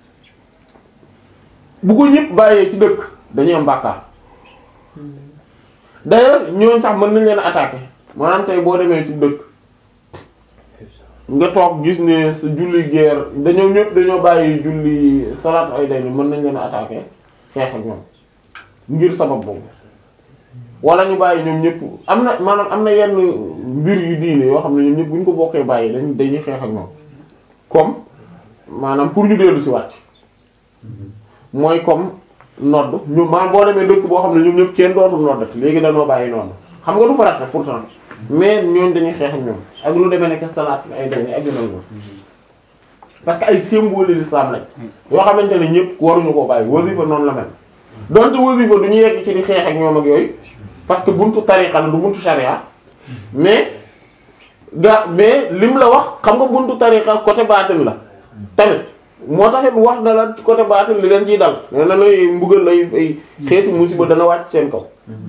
bu ko ñëpp bàyyee ci dëkk dañuy am bàkkaar d'ailleurs ñooñu sax mën nañ leen attaquer maanaam tey boo demee ci dëkk nga toog gis ne sa julli guerre dañoo ñëpp dañoo bàyyi julli salaatu ay day ni mën nañ leen attaquer xeex ak ñoom ngir sabab boobu wala ñu bàyyi ñoom ñëpp am na maanaam am na yenn mbir yu diine yoo xam ne ñoom ñëpp bu ñu ko bokkee bàyyi dañ dañuy xeex ak ñoom comme maanaam pour ñu dellu ci wàcc mooy comme nodd ñu maanaam boo demee dëkk boo xam ne ñoom ñëpp kenn dootul noddati léegi dañoo bàyyi nodd xam nga du farata pourtant mais ñooñ dañuy xeex ak ñoom ak lu demee nekk salaat ay dañuy ak yu mel noonu parce que ay symbole l'islam lañ yoo xamante ne ñëpp waruñu koo bàyyi wasifa noonu la mel donte wasifa du ñu yegg ci di xeex ak ñoom ak yooyu parce que buntu tariqa la du buntu sharia mais ga mais lim la wax xam nga buntu tariqa côté baatin la tamit moo taxit wax na la ci côté baatin li leen ciy dal nee na lay mbugal lay ay xeetu musiba dana wàcc seen kaw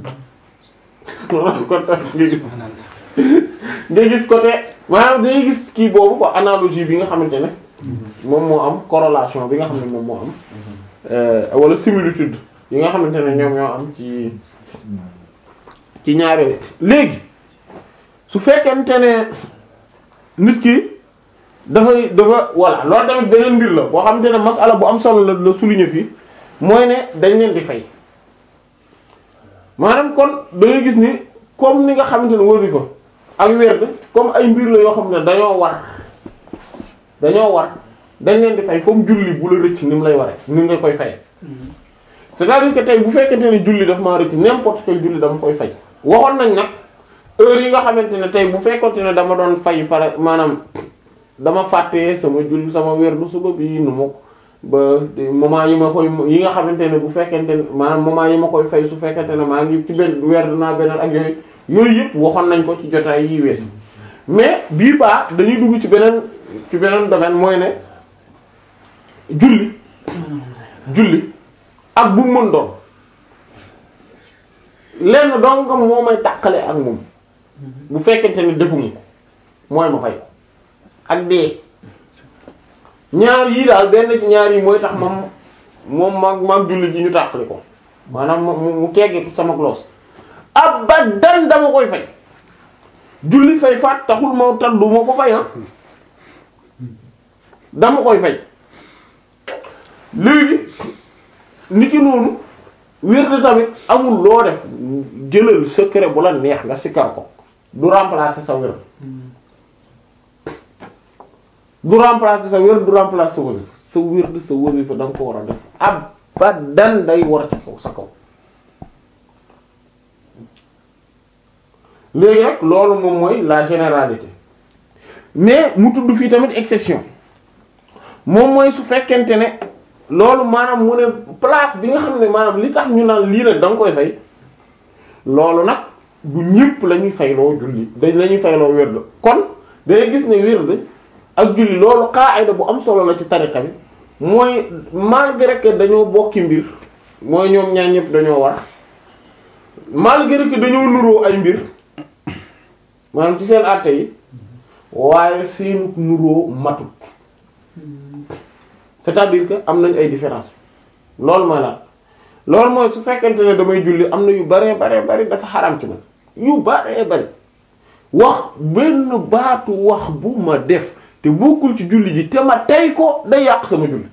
kon tamit nga gis nga gis côté maanaam day gis kii boobu quoi analogie bi nga xamante ne moom moo am corrélation bi nga xam ne moom moo am wala similitude yi nga xamante ne ñoom ñoo am ci ci ñaare léegi su fekkente ne nit ki dafay dafa voilà loolu tamit beneen mbir la boo xamante ne masala bu am solo la la souligner fii mooy ne dañ leen di fay maanaam kon da ngay gis ni comme ni nga xamante ne wasifa ak werd comme ay mbir la yoo xam ne dañoo war dañoo war dañ leen di fay comme julli bu la rëcc ni mu lay waree ni nga koy fay c'est-à-dire que tey bu fekkente ne julli daf maa rëcc n'importe quel julli dama koy fay waxoon nañ nag heure yi nga xamante ne tey bu fekkonte ne dama doon fay par maanaam dama fàtte sama julli sama werdu suba bi nu ma ba moment yi ma koy yi nga xamante ne bu fekkente ne maanaam moment yi ma koy fay su fekkente ne maa ngi ci benn werdu naa beneen ak yooyu yooyu yëpp waxoon nañ ko ci jotaay yi wees mais bii baa dañuy dugg ci beneen ci beneen domaine mooy ne julli julli ak bu mu mën doon lenn dong nga moo may tàqale ak moom bu fekkente ne defumu ko mooy ma fay ko ak dee ñaar yii daal benn ci ñaar yi mooy tax moom moom maag maag julli ji ñu tàqali ko maanaam mu mu teggi sama loos abadan dama koy fay julli fay faat taxul moo tax du ma ko fay ah dama koy fay léegi niki noonu wér na tamit amul loo def jëlal secret bu la neex nga sikkar ko du remplacer sa wér du remplacer sa wér du remplacer sa wasifa sa wér di sa wasifa da nga ko war a def abadan day war ci kaw sa kaw léegi rek loolu moom mooy la généralité mais mu tudd fii tamit exception moom mooy su fekkente ne loolu maanaam mu ne place bi nga xam ne maanaam li tax ñu naan lii nag da nga koy fay loolu nag du ñëpp la ñuy fayloo julli dañ la ñuy fayloo wird kon day gis ne wird ak julli loolu qaida bu am solo la ci tariqa bi mooy malgré que dañoo bokki mbir mooy ñoom ñaar ñëpp dañoo war malgré que dañoo nuroo ay mbir maanaam ci seen àtte yi waaye seenu nuroo matut c'est-à-dire que am nañ ay différence loolu mooy la loolu mooy su fekkente ne damay julli am na yu bare bare bari dafa xaram ci man yu bare bari wax benn baatu wax bu ma def te bokkul ci julli ji te ma tey ko day yàq sama julli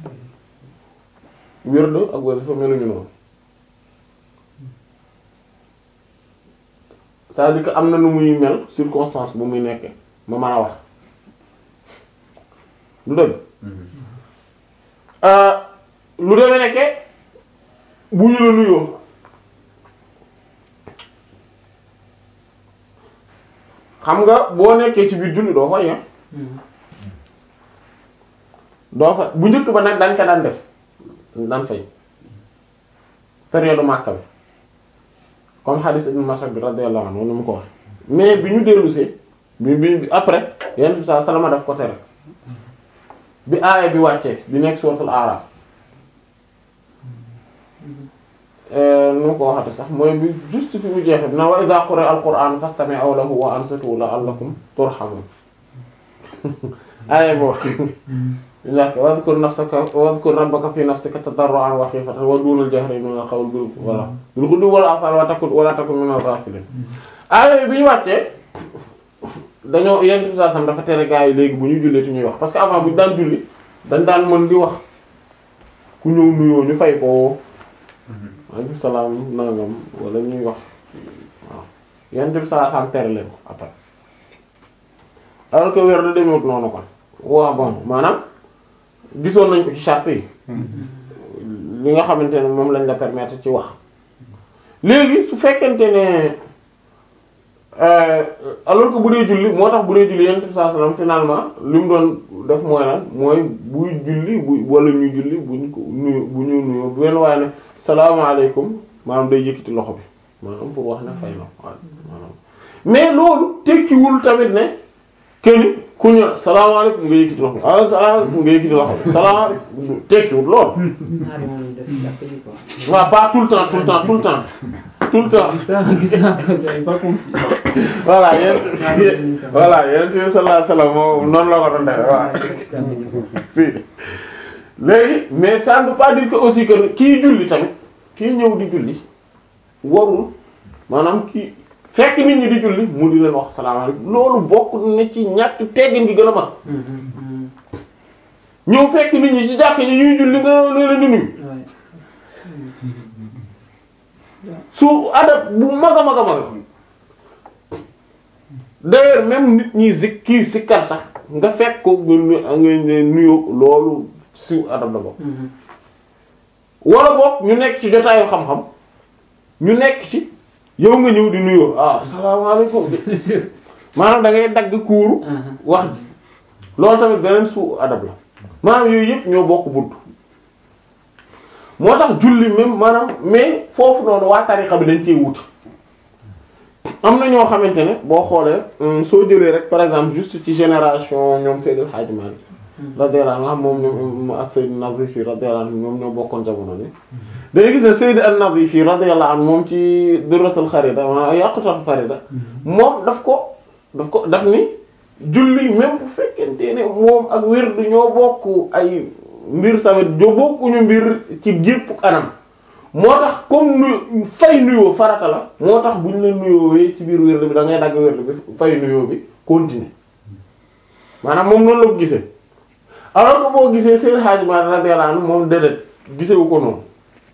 wér ak wér dafa meluñu noonu c'est-à-dire que am na nu muy mel circonstance bu muy nekkee ma mën a wax du dëgg lu demee nekke bu ñu la nuyoo xam nga boo nekkee ci biir julli doo fay ah doo fa bu njëkk ba nag dañ ko daan def daan fay période Makka bi comme hadith Ibn Mas'ud bi radiyallahu anhu ni mu ko wax mais bi ñu dellusee bi bi après yenn saa salama daf ko tere bi aaya bi wàccee bi nekk suuratul A'raf nu ko waxate sax mooy bi juste fi mu jeexee na wa idha quri'a al-qur'an fastami'u lahu wa ansitu la'allakum turhamun aaya boobu yak wadhkur nafsaka wadhkur rabbaka fi nafsika tadarru'an wa khifatan wa duna al-jahri min al-qawli bil wala bil ghudwi wal asal wa takun wala takun min al-ghafilin aaya bi ñu wàccee dañoo yenn saa sam dafa tere gaa yi léegi bu ñu jullee ti ñuy wax parce que avant bu ñu daan julli dañ daan mën di wax ku ñëw nuyoo ñu fay ko waaleykum salaam nangam wala ñuy wax waaw yenn bi saa sam tere leen ko après alors que weer da demewut noonu kon waaw bon maanaam gisoon nañ ko ci charte yi li nga xamante ne moom lañ la permettre ci wax léegi su fekkente ne alors que bu dee julli moo tax bu dee julli yonent bi sallallahu alayhi wasallam finalement li mu doon def mooy lan mooy buy julli bu wala ñuy julli buñ ko nuyu bu ñu nuyoo bu benn waaye ne salaamaaleykum maanaam day yëkkati loxo bi maanaam pour wax ne fay na waaw maanaam mais loolu tekkiwul tamit ne kenn ku ñu salaamaaleykum nga yëkkati loxo bi ah salaamaaleykum nga yëkkati loxo bi salaamaaleykum tekkiwul loolu. ñaari moom ñu def jàpp ji quoi. waaw pas tout le temps tout le temps tout le temps tout le temps. gis naa gis naa ko j'avais pas compris. voilà yéen voilà yéen tamit sallallahu alayhi wasallam moom noonu la ko doon defee waaw si léegi mais ça ne veut pas dire que aussi que kii julli tamit kii ñëw di julli warul maanaam kii fekk nit ñi di julli mu di leen wax salaamaaleykum loolu bokk na ci ñàkk teggin gi gën a mag ñëw fekk nit ñi ci jàkk ñi ñuy julli nga ne leen di nuyu su adab bu mag a mag a mag d'ailleurs même nit ñi zik kii sikkar sax nga fekk ko nga nga nuyoo loolu siw adab la bokk wala boog ñu nekk ci jotaayu xam-xam ñu nekk ci yow nga ñëw di nuyoo ah salaamaaleykum maanaam da ngay dagg kuuru wax ji loolu tamit beneen su adab la maanaam yooyu yëpp ñoo bokk bunt moo tax julli même maanaam mais foofu noonu waa tarixa bi dañ cee wuti am na ñoo xamante ne boo xoolee soo jëlee rek par exemple juste ci génération ñoom Seydil Hadji Malick radiyallahu anhu moom ñoom ak Seyd Nazifi radiyallahu anhu ñoom ñoo bokkoon jamono ni day gis ne Seyd an-Nazifi radiyallahu anhu moom ci Durratul Kharida ma Yaqutul Farida moom daf ko daf ko daf ni julli même bu fekkente ne moom ak wird ñoo bokk ay mbir samit jo bokkuñu mbir ci gépp anam moo tax comme nu fay nuyoo farata la moo tax bu ñu la nuyoowee ci biir wird bi da ngay dagg wird bi fay nuyoo bi continuer maanaam moom noonu la ko gisee alors que boo gisee seen xaajiment radiyallahu anhu moom déedéet gisewu ko noonu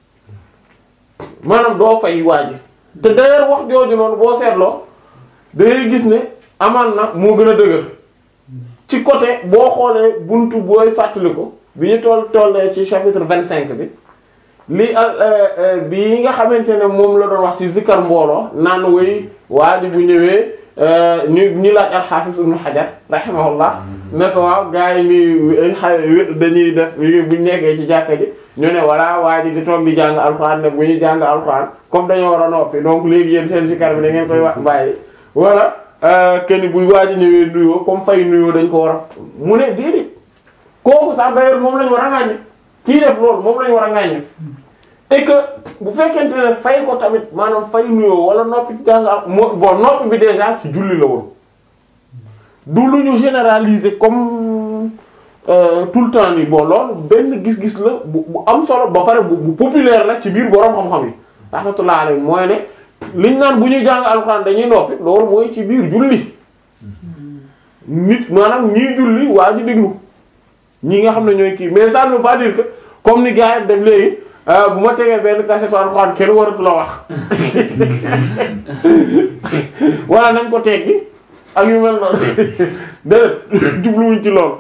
maanaam doo fay waaji te d'ailleurs wax jooju noonu boo seetloo dangay gis ne amaan na moo gën a dëgër ci côté boo xoolee buntu booy fàttali ko bi ñu toll tollee ci chapitre vingt cinq bi li bi nga xamante ne moom la doon wax ci zikkar mbooloo naan woy waa ji bu ñëwee ñu ñu laaj al-Hafiz Ibn Hajar rahimahullah ne ko waaw gars yi ni dañuy def buñ nekkee ci jàkka ji ñu ne voilà waa ji di toog di jàng alxuraan ne bu ñu jàng alxuraan comme dañoo war a noppi donc léegi yéen seen zikkar bi da ngeen koy wax bàyyi wala kenn bu waa ji ñëwee nuyoo comme fay nuyoo dañ ko war a mu ne déedéet kooku sax d'ailleurs moom lañ war a ŋàññi kii def loolu moom lañ war a ŋàññi et que bu fekkente ne fay ko tamit maanaam fay nuyoo wala noppi jàngal moo bon noppi bi déjà ci julli la woon du lu ñu généraliser comme euh, tout le temps nii bon loolu benn gis-gis la bu bu am solo ba pare bu bu populaire la ci biir boroom xam-xam yi rahmatullah alayhi mooy ne liñ naan bu ñuy jàng alxuraan dañuy noppi loolu mooy ci biir julli nit maanaam ñii julli waa ji déglu ñi nga xam ne ñooy kii mais ça ne veut pas dire que comme ni gars yi def léegi bu ma tegee benn kasetu alxuraan kenn waratu la wax wala nañ ko teggi ak yu mel noonu déedéet jubluwuñ ci lool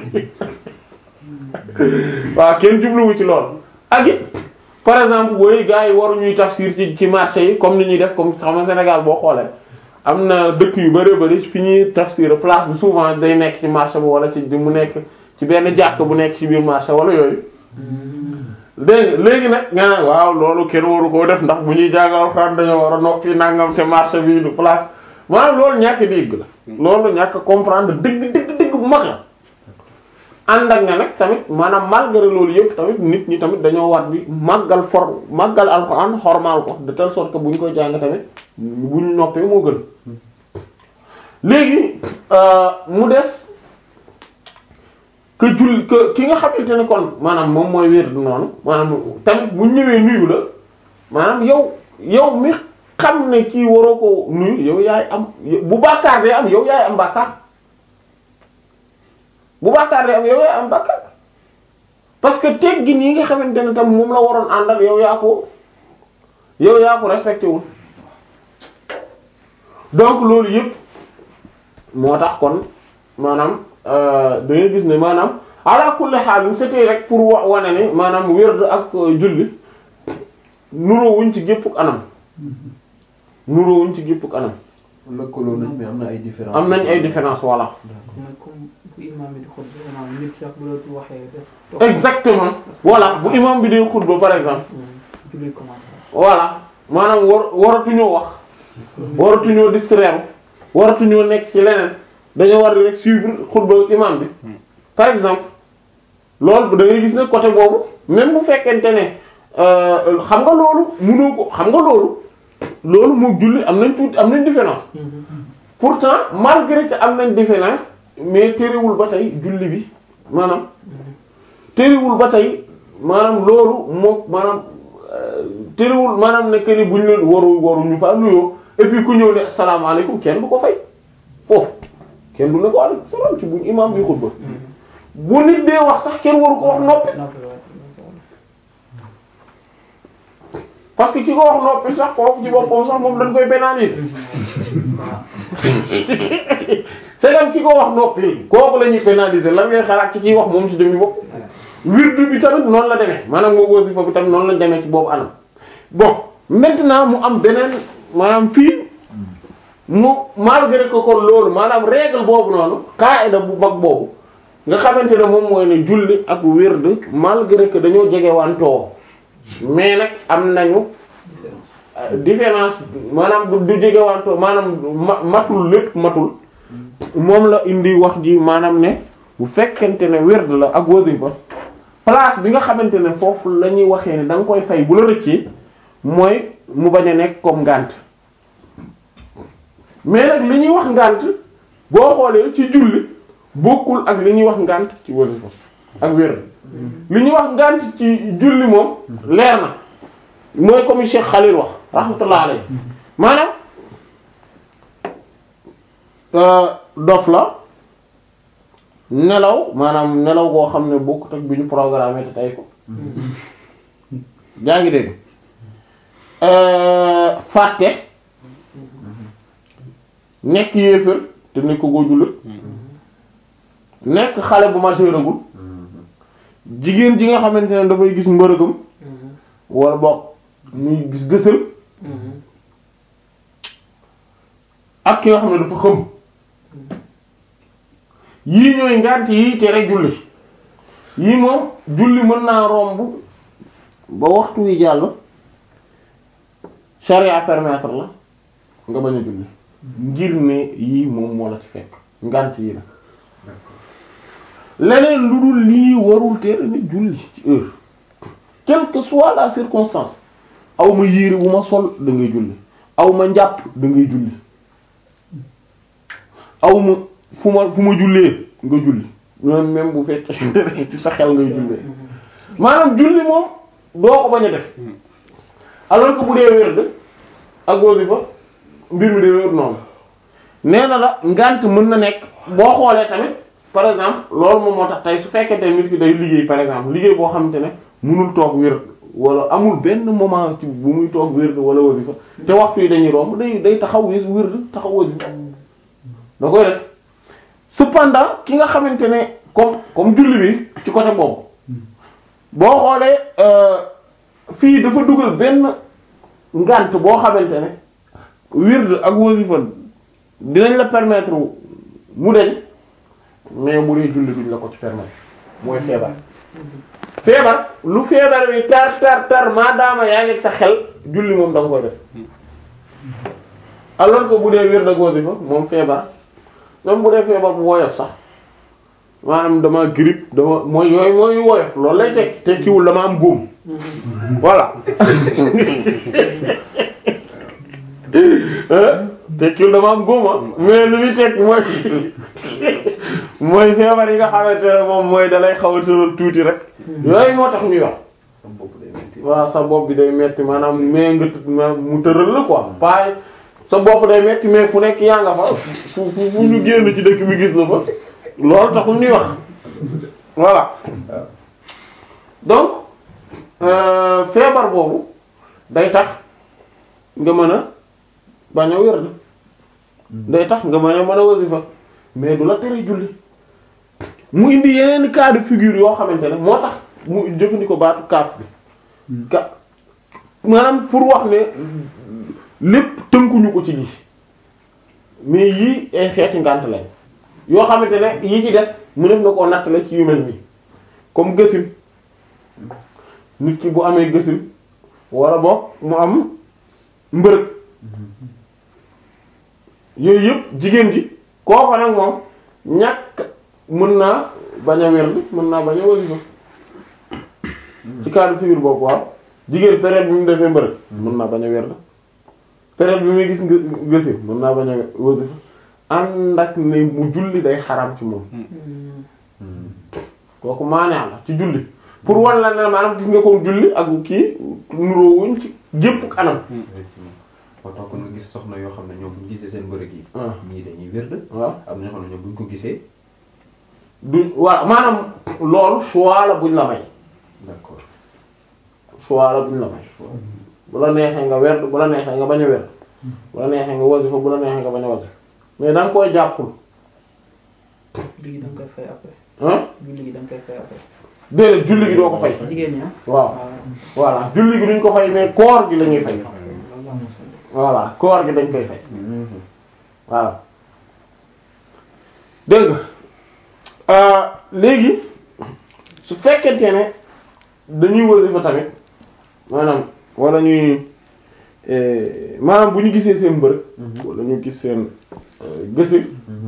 waaw kenn jubluwu ci lool ak it par exemple booy gars yi waruñuy tafsir ci ci marché yi comme ni ñuy def comme xam nga Sénégal boo xoolee am na dëkk yu bari bari fi ñuy tafsir place bi souvent day nekk ci marché bi wala ci mu nekk ci benn jàkk bu nekk ci biir marché wala yooyu dégg nga léegi nag nga naan waaw loolu kenn waru koo def ndax bu ñuy jàngal Alxuraan dañoo war a noppi nangam te marché bi du place maanaam loolu ñàkk dégg la loolu ñàkk comprendre dëgg dëgg dëgg bu mag la ànd ak ne nag tamit maanaam malgré loolu yëpp tamit nit ñi tamit dañoo war bi màggal for màggal Alxuraan xormaal ko de telle sorte que bu ñu koy jàng tamit bu ñu noppee moo gën léegi mu des que jul que ki nga xamante ne kon maanaam moom mooy wér du noonu maanaam tamit bu ñëwee nuyu la maanaam yow yow mi xam ne kii waroo ko nuyu yow yaay am bu bàkkaar day am yow yaay am bàkkaar bu bàkkaar day am yow yaay am bàkkaar parce que teggin yi nga xamante ne tam moom la waroon àndal yow yaa ko yow yaa ko respecté wul donc loolu yëpp moo tax kon maanaam da ngay gis ne maanaam ala kulli xaal c'était rek pour wa wane ne maanaam wérd ak julli nuroowuñ ci gépp anam nuroowuñ ci gépp anam lëkkaloo nañ mais am na ay différence am nañ ay différence voilà mooy comme bu imam bi di xutba maanaam nit sax bu la waxee def. exactement voilà bu imam bi day xutba par exemple julli commencé. voilà maanaam war waratuñoo wax waratuñoo distraire waratuñoo nekk ci leneen dañoo war di rek suivre xutba imam bi par exemple loolu da ngay gis ne côté boobu même bu fekkente ne xam nga loolu mënoo ko xam nga loolu loolu moo julli am nañ tuuti am nañ différence pourtant malgré que am nañ différence mais terewul ba tey julli bi maanaam terewul ba tey maanaam loolu moo maanaam terewul maanaam ne que ni buñ leen waru waru ñu fa nuyoo et puis ku ñëw ne asalaamaaleykum kenn du ko fay foofu kenn du ne ko aleykum salaam ci buñ imam bi xutba bu nit dee wax sax kenn waru ko wax noppi parce que ki ko wax noppi sax kooku ci boppam sax moom dañ koy pénaliser c'est comme ki ko wax noppi kooku la ñuy pénaliser lan ngay xalaat ci kiy wax moom ci jëmmi bopp wirdu bi tamit noonu la demee maanaam moo wasifa bi tamit noonu la demee ci boobu anam bon maintenant mu am beneen maanaam fii mu malgré que kon loolu maanaam règle boobu noonu qaida bu mag boobu nga xamante ne moom mooy ne julli ak wird malgré que dañoo jege wantoo mais nag am nañu différence maanaam du du jege wantoo maanaam ma matul lépp matul moom la indi wax ji maanaam ne bu fekkente ne wird la ak wasifa place bi nga xamante ne foofu la ñuy waxee ne da nga koy fay bu la rëccee mooy mu bañ a nekk comme ngànt mais nag li ñuy wax ngànt boo xoolee ci julli bokkul ak li ñuy wax ngànt ci wasifa ak wér li ñuy wax ngànt ci julli moom leer na mooy comme Cheikh Khalil wax rahmatullah alayhi maanaam dof la nelaw maanaam nelaw goo xam ne bokkut ak bi ñu programmé te tey ko yaa ngi dégg fàtte nekk yéefër te nekk ko jullit nekk xale bu majeuragul jigéen ji nga xamante ne dafay gis mbërëgam wala bokk muy gis gësal ak ki nga xam ne dafa xëm yii ñooy ngànt yii tere julli yii moom julli mën naa romb ba waxtu wi jàll charia permettre la nga bañ a julli ngir ne yii moom moo la ci fekk ngànt yi la leneen lu dul lii warul tere nit julli ci heure quelle que soit la circonstance aw ma yére bu ma sol da ngay julli aw ma njàpp da ngay julli aw ma fu ma fu ma jullee nga julli même même bu fekkee ci sa xel ngay jullee maanaam julli moom doo ko bañ a def alors que bu dee wérd ak wasifa mbir mi dee wér noonu nee na la ngant mën na nekk boo xoolee tamit par exemple loolu moom moo tax tey su fekkente nit ki day liggéey par exemple liggéey boo xamante ne mënul toog wér wala amul benn moment ci bu muy toog wér wala wasifa te waxtu yi dañuy romb day day taxaw wér wér taxaw wasifa da koy def cependant ki nga xamante ne comme comme julli bi ci côté boobu boo xoolee fii dafa dugal benn ngant boo xamante ne wird ak wasifa dinañ la permettre mu deñ mais bu dee julli duñ la ko ci permettre mooy feebar feebar lu feebar bi tar tar tar maadaama yaa ngi ak sa xel julli moom da nga koy def alors que bu dee wér da wasifa moom feebar même bu dee feebar bu woyof sax maanaam dama grippe dama mooy yooyu mooy woyof loolu lay tekki tekkiwul dama am góom voilà tekkiwul dama am góom ah mais lu muy tekki mooy mooy feebar yi nga xamante ne moom mooy dalay xaw a tëral tuuti rek yooyu moo tax ñuy wax sa bopp day metti waaw sa bopp bi day metti maanaam mais nga tut- ma- mu tëral la quoi pas sa bopp day metti mais fu nekk yaa nga fa fu fu fu ñu génn ci dëkk bi gis la fa loolu taxul ñuy wax voilà donc euh, feebar boobu day tax nga mën a bañ a wér day tax nga mën a mën a wasifa mais du la tere julli mu indi yeneen cas de figure yoo xamante ne moo tax mu jëfandikoo baatu kaaf bi ka maanaam pour wax ne lépp tënkuñu ko ci lii mais yii ay xeeti ngànt lañ yoo xamante ne yi ci des mu def na koo nattale ci yu mel nii comme gësin nit ki bu amee gësin wala boog mu am mbërëg yooyu yëpp jigéen ji kooku nag moom ñàkk mën naa bañ a wér mën naa bañ a wasifa ci cadre figure boobu waaw jigéen période bi mu defee mbërëg mën naa bañ a wér période bi muy gis nga gësin mën naa bañ a wasifa ànd ak ne mu julli day xaram ci moom kooku maanaa la ci julli pour wan la ne maanaam gis nga ko julli ak kii nuroowuñ ci gépp kanam effectivement moo tax kon nga gis soxna yoo xam ne ñoom bu ñu gisee seen bërëg yi ah ñii dañuy wérd waaw am na ñoo xam ne ñoom bu ñu ko gisee du waaw maanaam loolu choix la buñ la may d'accord choix la buñ la may bu la neexee nga werd bu la neexee nga bañ a werd bu la neexee nga wasifa bu la neexee nga bañ a wasifa mais da nga koy jàppul julli gi da nga koy fay après ah julli gi da nga koy fay après déedéet julli gi doo ko fay jigéen ñi ah waaw voilà julli gi duñ ko fay mais koor gi la ñuy fay voilà koor gi dañ koy fay voilà dégg nga léegi su fekkente ne dañuy wasifa tamit maanaam wala ñuy eh, maanaam bu ñu gisee seen mbërëg wala ñu gis seen eh, gësin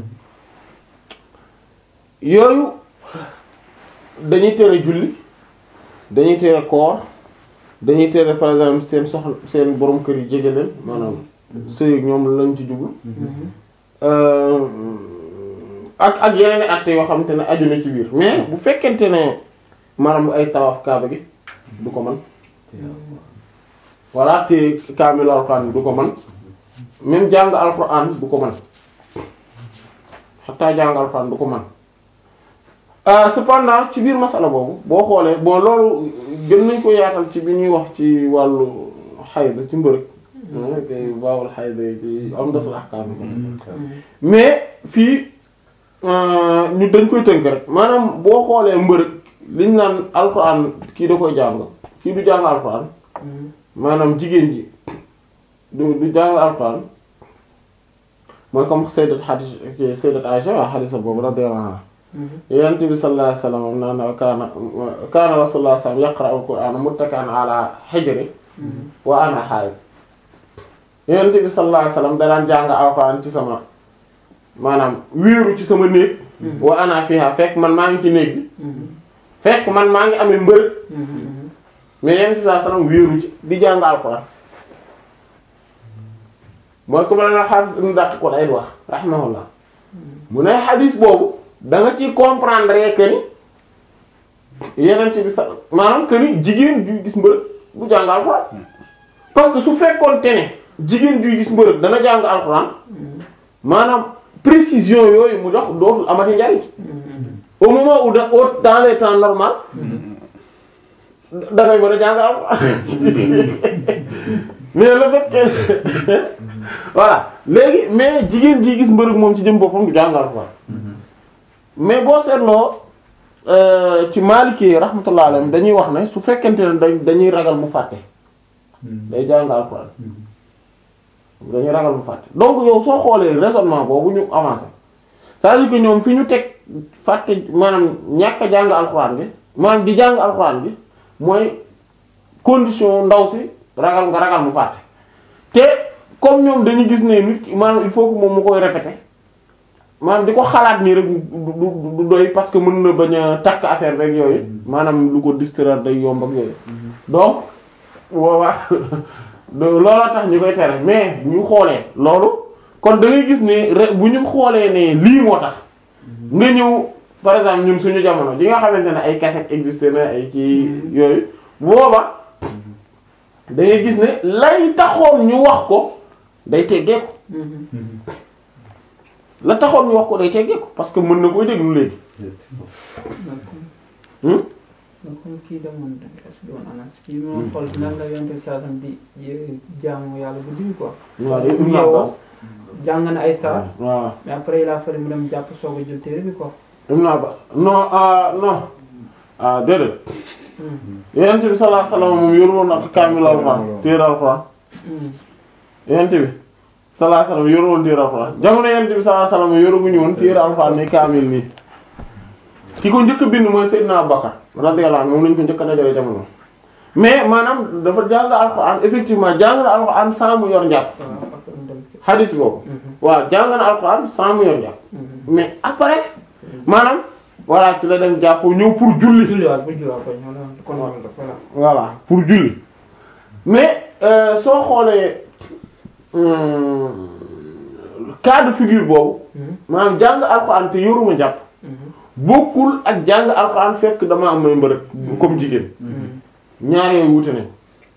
yooyu dañuy tere julli dañuy tere koor dañuy tere par exemple seen soxla seen borom kër yi jege leen maanaam sëy ak ñoom lañ ci jublu Euh, ak ak yeneen i actes yoo xamante ne aju na ci biir mais bu fekkente ne maanaam ay tawaaf kaaba gi du ko man voilà te kaamilu alxuraan du ko man même jàng alxuraan du ko man xataa jàng alxuraan du ko man ah cependant ci biir masala boobu boo xoolee bon loolu gën nañ ko yaatal ci bi ñuy wax ci wàllu xayd ci mbërëg kay baawul xayd ci Umdatul Ahkaam mais fii euh, ñu dañ koy tënk rek maanaam boo xoolee mbërëg liñ naan alxuraan kii da koy jàng kii du jàng alxuraan maanaam jigéen ji du du jàng alxuraan mooy comme sayyidat hadis sayyidat Aisha waa hadisa boobu radiyallahu anha yonent bi sallallahu alayhi wasallam naan kaana kaana rasulullah sallallahu alayhi wasallam yaqra'u al-qur'ana muttaki'an ala hijri wa ana haid yonent bi sallallahu alayhi wasallam da daan jàng alxuraan ci sama maanaam wéeru ci sama néeg wa ana fiha fekk man maa ngi ci néeg bi fekk man maa ngi amee mbërëg mais yonent bi sallallahu alayhi wasallam wéeru ci di jàng alxuraan mooy comme la na xaafis ibn Daqiq al-Iid wax rahimahullah mu ne xadis boobu da nga ci comprendre que ni yeneen bi sa maanaam que ni jigéen juy gis mbërëg du jàng alxuraan parce que su fekkoon te ne jigéen juy gis mbërëg dana jàng alxuraan maanaam précision yooyu mu jox dootul amati njariñ au moment où da au dans les temps normal dafay mën a jàng alxuraan mais le fait que voilà léegi mais jigéen ji gis mbërëg moom ci jëm boppam du jàng alxuraan mais boo seetloo euh, ci Maliki rahmatullah alayhim dañuy wax ne su fekkente ne dañ dañuy ragal mu fàtte day jàng alxuraan dañuy ragal mu fàtte donc yow soo xoolee raisonnement boobu ñu avancé c'est-à-dire que ñoom fi ñu teg fàtte maanaam ñàkk a jàng alxuraan bi maanaam di jàng alxuraan bi mooy condition ndaw si ragal nga ragal mu fàtte te comme ñoom dañuy gis ne nit ki maanaam il faut que moom mu koy répéter maanaam di ko xalaat nii rek du du du doy parce que mën na bañ a takk affaire beeg yooyu maanaam lu ko distraire day yomb ak yooyu donc boobaa looloo tax ñu koy tere mais bu ñu xoolee loolu kon da ngay gis ne re- bu ñu xoolee ne lii moo tax nga ñëw par exemple ñun suñu jamono ji nga xamante ne ay cassette existé na ay ci yooyu booba da ngay gis ne lay taxoon ñu wax ko day teggee ko la taxoon ñu wax ko day teggee ko parce que mën na koy déglu léegi hmm donc comme kii demoon est-ce que doon anas kii moom xool nan la yonte saasam di jaamu yàlla bu diwi quoi waaw day bu Ibn yeewoo Abbas jàng na ay saar waaw mais après il a fallu mu dem jàpp soog a jël téere bi quoi Ibn Abbas non ah non ah déedéet yonent bi sallallahu alayhi wasallam moom yoru woon ak kaamil alxuraan téere alxuraan yonent bi sallallahu alayhi wasallam yoru woon téere alxuraan jamono yonent bi sallallahu alayhi wasallam yoruguñu woon téere alxuraan ni kaamil nii ki ko njëkk a bind mooy Seydina Abubakar radiyallahu anhu moom lañu ko njëkk a dajale jamono mais maanaam dafa jàng alxuraan effectivement jàng na alxuraan sans mu yor njàpp waaw après mu dem ci hadis boobu waaw jàng na alxuraan sans mu yor njàpp mais après maanaam voilà ci la dem jàpp ñëw pour julli julliwaat bu julliwaat ko ñoo la kon ñoo la voilà voilà pour julli mais euh, soo xoolee hum, cas de figure boobu maanaam jàng alxuraan te yoruma jàpp bokkul ak jàng alxuraan fekk dama am may mbërëg comme jigéen ñaar yooyu wute nañ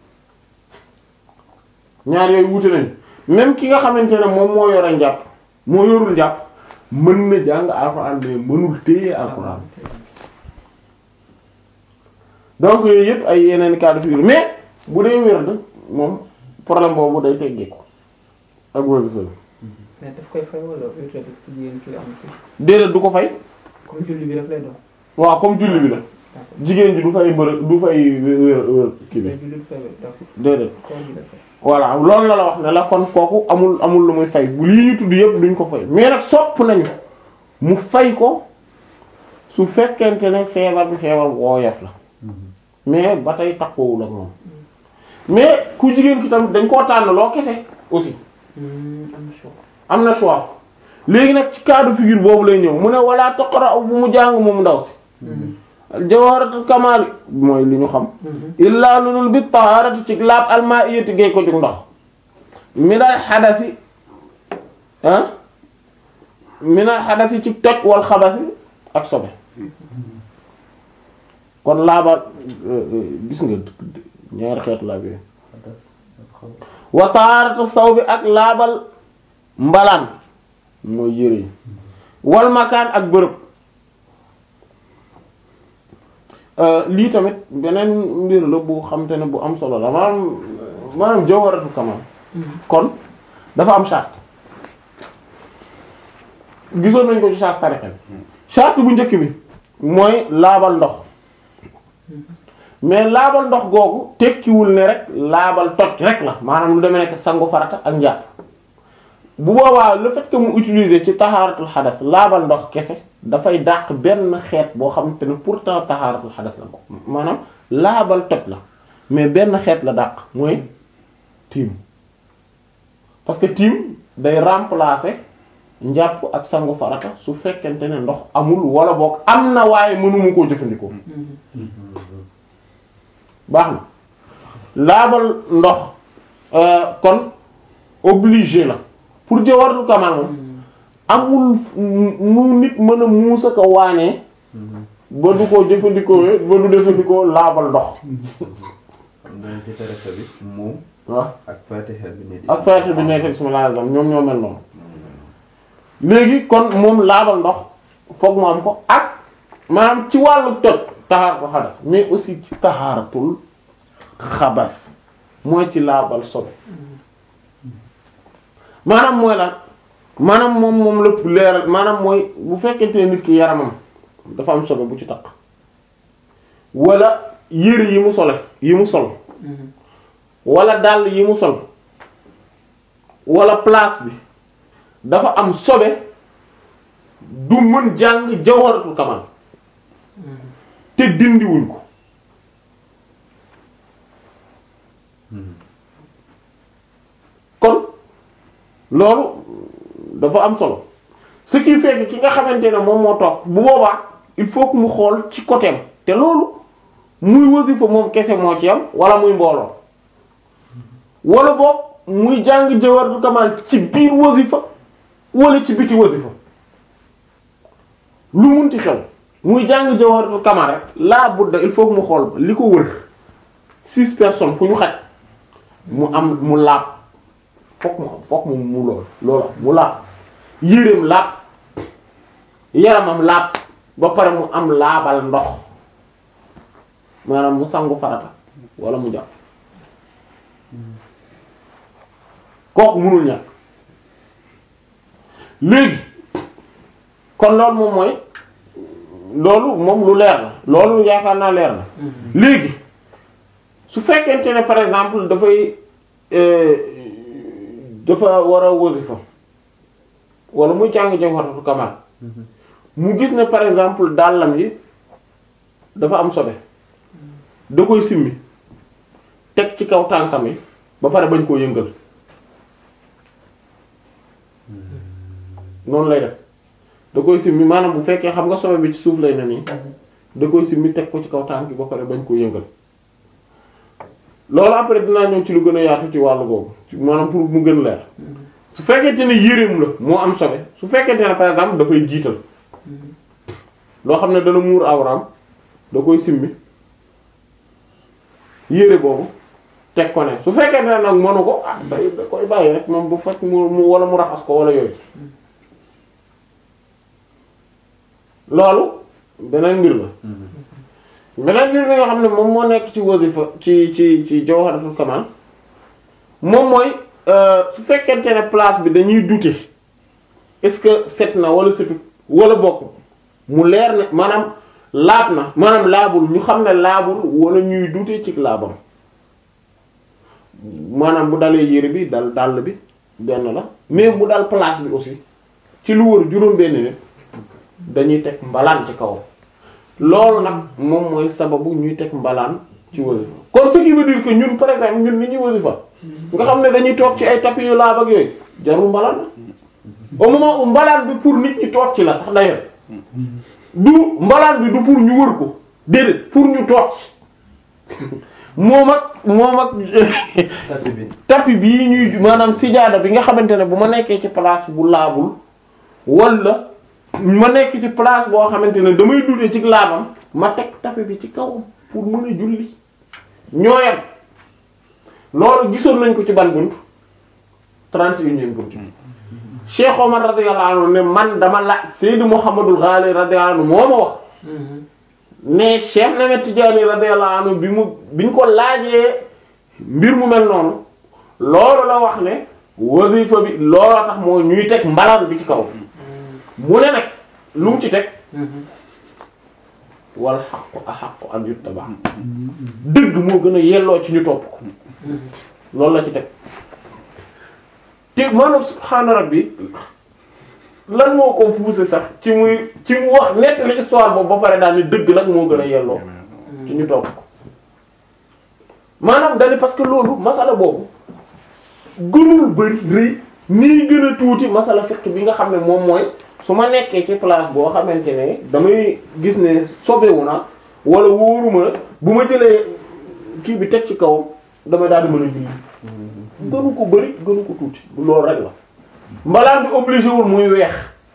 ñaar yooyu wute nañ même ki nga xamante ne moom moo yore njàpp moo yorul njàpp mën na jàng alxuraan mais mënul téye alxuraan donc yooyu yëpp ay yeneen cas de figure mais bu dee wérd moom problème boobu day teggeeku ak wér mais daf koy fay wala wér rek ci jigéen ki am ci déedéet du ko fay comme julli bi rek lay doon waaw comme julli bi la d'accord jigéen ji du fay mbërëg du fay wér wér kii bi mais julli bi fay wér d'accord déedéet koor gi la fay voilà loolu la la wax ne la kon kooku amul amul lu muy fay bu lii ñu tudd yëpp duñ ko fay mais nag sopp nañu mu fay ko su fekkente ne feebar bi feebar bu woyof la mais ba tey takkoowul ak moom mais ku jigéen ki tamit dañ koo tànn loo kese aussi am choix am na choix léegi nag ci cas de figure boobu lay ñëw mu ne wala taqra bu mu jàng moom ndaw si jawharatul kamal mooy li ñu xam illaa lulul bi taharati ci laab almaiyati gay ko jug ndox minal xadasi ah minal xadasi ci toj wal xabasi ak sobe kon laabal gis nga ñaari xeetu laab yooyu wa taharatu saw bi ak laabal mbalaan mooy yére yi wal makaan ak bërëb lii tamit beneen mbir la bu xam te ne bu am solo la maanaam maanaam jawharatul kamal kon dafa am charte gisoon nañ ko ci charte tariqa bi charte bu njëkk bi mooy laabal ndox mais laabal ndox googu tekkiwul ne rek laabal toj rek la maanaam lu demee nekk sangu farata ak njàpp bu boobaa le fait que mu utiliser ci taxaaratul xadas laabal ndox kese dafay dàq benn xeet boo xamante ne pourtant taxaaratul xadas la ko maanaam laabal toj la mais benn xeet la dàq mooy tiim parce que tiim day remplacer njàpp ak sangu farata su fekkente ne ndox amul wala boog am na waaye mënuma koo jëfandikoo baax na laabal ndox euh, kon obligé la pour jawharatul kamal moom amul nu nit mën a muusa ko waanee ba du ko jëfandikoo ba du jëfandikoo laabal ndox donc ci tariqa bi moom waaw ak Fatiha bi ne di ak fayte bi nekk bismillahir rahmanir rahim ñoom ñoo mel noonu léegi kon moom laabal ndox foog mu am ko ak maanaam ci wàllu toj taxaaratul xadas mais aussi ci taxaaratul xabas mooy ci laabal sobe maanaam mooy lan maanaam moom moom lépp leeral maanaam mooy bu fekkente ne nit ki yaramam dafa am sobe bu ci takk wala yére yi mu sole yi mu sol wala dàll yi mu sol wala place bi dafa am sobe du mën jàng jawharatul kamal te dindiwuñ ko kon loolu dafa am solo ce qui fait que ki nga xamante ne moom moo toog bu boobaa il faut que mu xool ci côté am te loolu muy wasifa moom kese moo ci am wala muy mbooloo wala boog muy jàng jawharatul kamal ci biir wasifa wala ci biti wasifa lu munti xew muy jàng jawharatul kamal rek laa budda il faut que mu xool li ko wër six personnes fu ñu xaj mu am mu laab fokk mu am fokk mu mu lool loolu am mu laab yéreem laab yaramam laab ba pare mu am laabal ndox maanaam mu sangu farata wala mu jàpp kooku mënul ñàkk léegi kon loolu moom mooy loolu moom lu leer la loolu yaakaar naa leer na léegi su fekkente ne par exemple dafay dafa war a wasifa wala muy jàng jawharatul kamal mu gis ne par exemple dàllam yi dafa am sobe da koy simmi teg ci kaw tànkam yi ba pare bañ koo yëngal noonu lay def da koy simmi maanaam bu fekkee xam nga sobe bi ci suuf lay ne nii da koy simmi teg ko ci kaw tànk yi ba pare bañ koo yëngal loolu après dinaa ñëw ci lu gën a yaatu ci wàllu boobu maanaam pour mu gën leer su fekkente ne yéreem la moo am sobe su fekkente ne par exemple dafay jiital loo xam ne dana muur awraam da koy simmi yére boobu teg ko ne su fekkente ne nag mënu ko ah day da koy bàyyi rek moom bu fekk mu mu wala mu raxas ko wala yooyu loolu beneen mbir la beneen mbir bi nga xam ne moom moo nekk ci wasifa ci ci ci jawharatul kamal moom mooy su fekkente ne place bi dañuy douter est-ce que set na wala setut wala bokk mu leer ne maanaam laab na maanaam laabul ñu xam ne laabul wala ñuy douter ci laabam maanaam bu dalee yére bi dal dàll bi benn la mais bu dal place bi aussi ci lu wër juróom benn nit dañuy teg mbalaan ci kaw loolu nag moom mooy sababu ñuy teg mbalaan ci wasifa kon ce qui veut dire que ñun par exemple ñun ni ñuy wasifa nga xam ne dañuy toog ci ay tapis yu laab ak yooyu jarul mbalaan la au moment où mbalaan bi pour nit ñi toog ci la sax d'ailleurs du mbalaan bi du pour ñu wër ko déedéet pour ñu toog moom ak moom ak tapis bi tapis bii ñuy maanaam sijaada bi nga xamante ne bu ma nekkee ci place bu laabul wala ma nekk ci place boo xamante ne damay dute ci laabam ma teg tapis bi ci kawam pour mën a julli ñooyam loolu gisoon nañ ko ci ban bunt trente et unième bunt Cheikh Omar radiyallahu anhu ne man dama la Seydou Mouhamadul Ghali radiyallahu anhu moo ma wax ne Cheikh Ahmed Tidiane radiyallahu anhu bi mu bi ñu ko laajee mbir mu mel noonu loolu la wax ne wasifa bi looloo tax moo ñuy teg mbalaan bi ci kaw mu ne nag lu mu ci teg wal xaqu a xaqu an yuttaba dëgg moo gën a yelloo ci ñu topp ko loolu la ci teg te maanaam subhaana rabbi lan moo ko poussé sax ci muy ci mu wax nettali histoire boobu ba pare daal ni dëgg nag moo gën a yelloo ci ñu topp ko maanaam dali parce que loolu masala boobu gënul bari rëy nii gën a tuuti masala fiqh bi nga xam ne moom mooy su ma nekkee ci place boo xamante ne damay gis ne sobewu na wala wóoruma bu ma jëlee kii bi teg ci kawam damay daal di mën a julli gënu ko bari gënu ko tuuti loolu rek la mbalaan bi obligé wul muy weex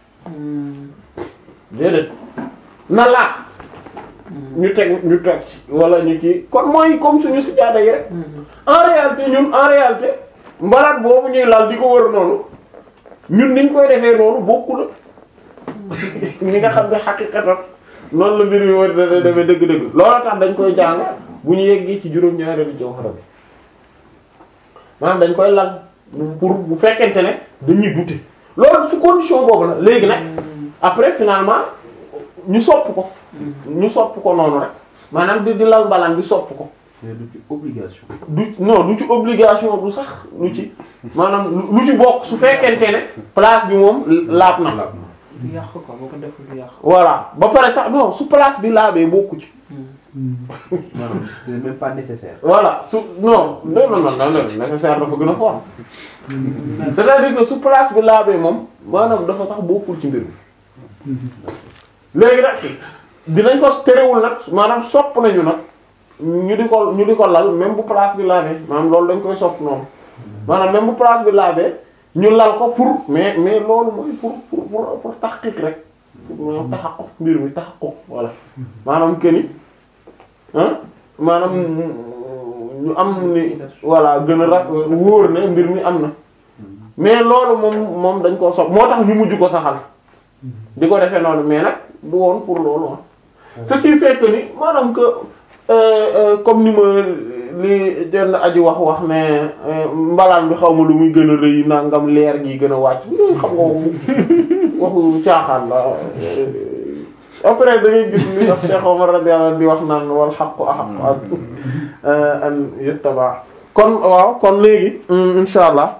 déedéet na laat ñu teg ñu teg ci wala ñu kii kon mooy comme suñu sijaada yi rek en réalité ñun en réalité mbalaat boobu ñuy laal di ko wër noonu ñun niñ koy defee noonu bokku la ñi nga xam ne xaqiqatan noonu la mbir mi war a demee dëgg-dëgg loolu tax dañ koy jàng bu ñu yeggee ci juróom-ñaareelu jawhara bi maanaam dañ koy lal pour bu fekkente ne dañuy douter loolu su condition boobu la léegi nag après finalement ñu sopp ko ñu sopp ko noonu rek maanaam di di lal mbalaan bi sopp ko mais du ci obligation. du non du ci obligation du sax lu ci maanaam lu- lu ci bokk su fekkente ne place bi moom laab na laab na. du yàq quoi boo ko deful du yàq. voilà ba pare sax non su place bi laabee bokku ci maanaam c'est même pas nécessaire. voilà su non non non non non nécessaire dafa gën a fort c'est-à-dire que su place bi laabee moom maanaam dafa sax bokkul ci mbir mi léegi nag dinañ ko terewul nag maanaam sopp nañu nag ñu di ko ñu di ko lal même bu place bi laabee maanaam loolu dañ koy sopp noonu maanaam même bu place bi laabee ñu lal ko pour mais mais loolu mooy pour pour pour pour taxqiq rek pour maanaam taxaqquq mbir mi taxaqquq voilà maanaam këni ah maanaam ñu am ni voilà gën a ra wóor ne mbir mi am na mais loolu moom moom dañ koo sopp moo tax ñu mujj ko saxal di ko defee noonu mais nag du woon pour loolu ah ce qui fait que ni maanaam que euh, euh, comme ni ma li jenn aji wax wax ne euh, mbalaan bi xaw ma lu muy gën a rëy nangam leer gi gën a wàcc loolu xam nga waxu waxu caaxaan la après da ngay gis ni wax Cheikh Omar radiyallahu anhu di wax naan wal haqqu ahaqqu an an yuttaba kon waaw kon léegi insha allah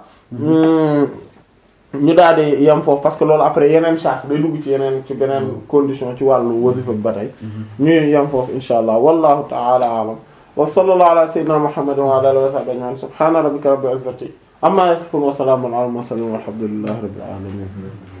ñu daal di yem foofu parce que loolu après yeneen charte day dugg ci yeneen ci beneen condition ci wàllu wasifa bi ba tey ñu yem foofu insha allah wallahu ta'ala a'lam wa sallallahu ala sayyidina muhammadin wa ala alihi wa sahbihi ajma'in subhana rabbika rabbil izzati amma yasifun wa salamun ala al mursalin walhamdulillahi rabbil alamin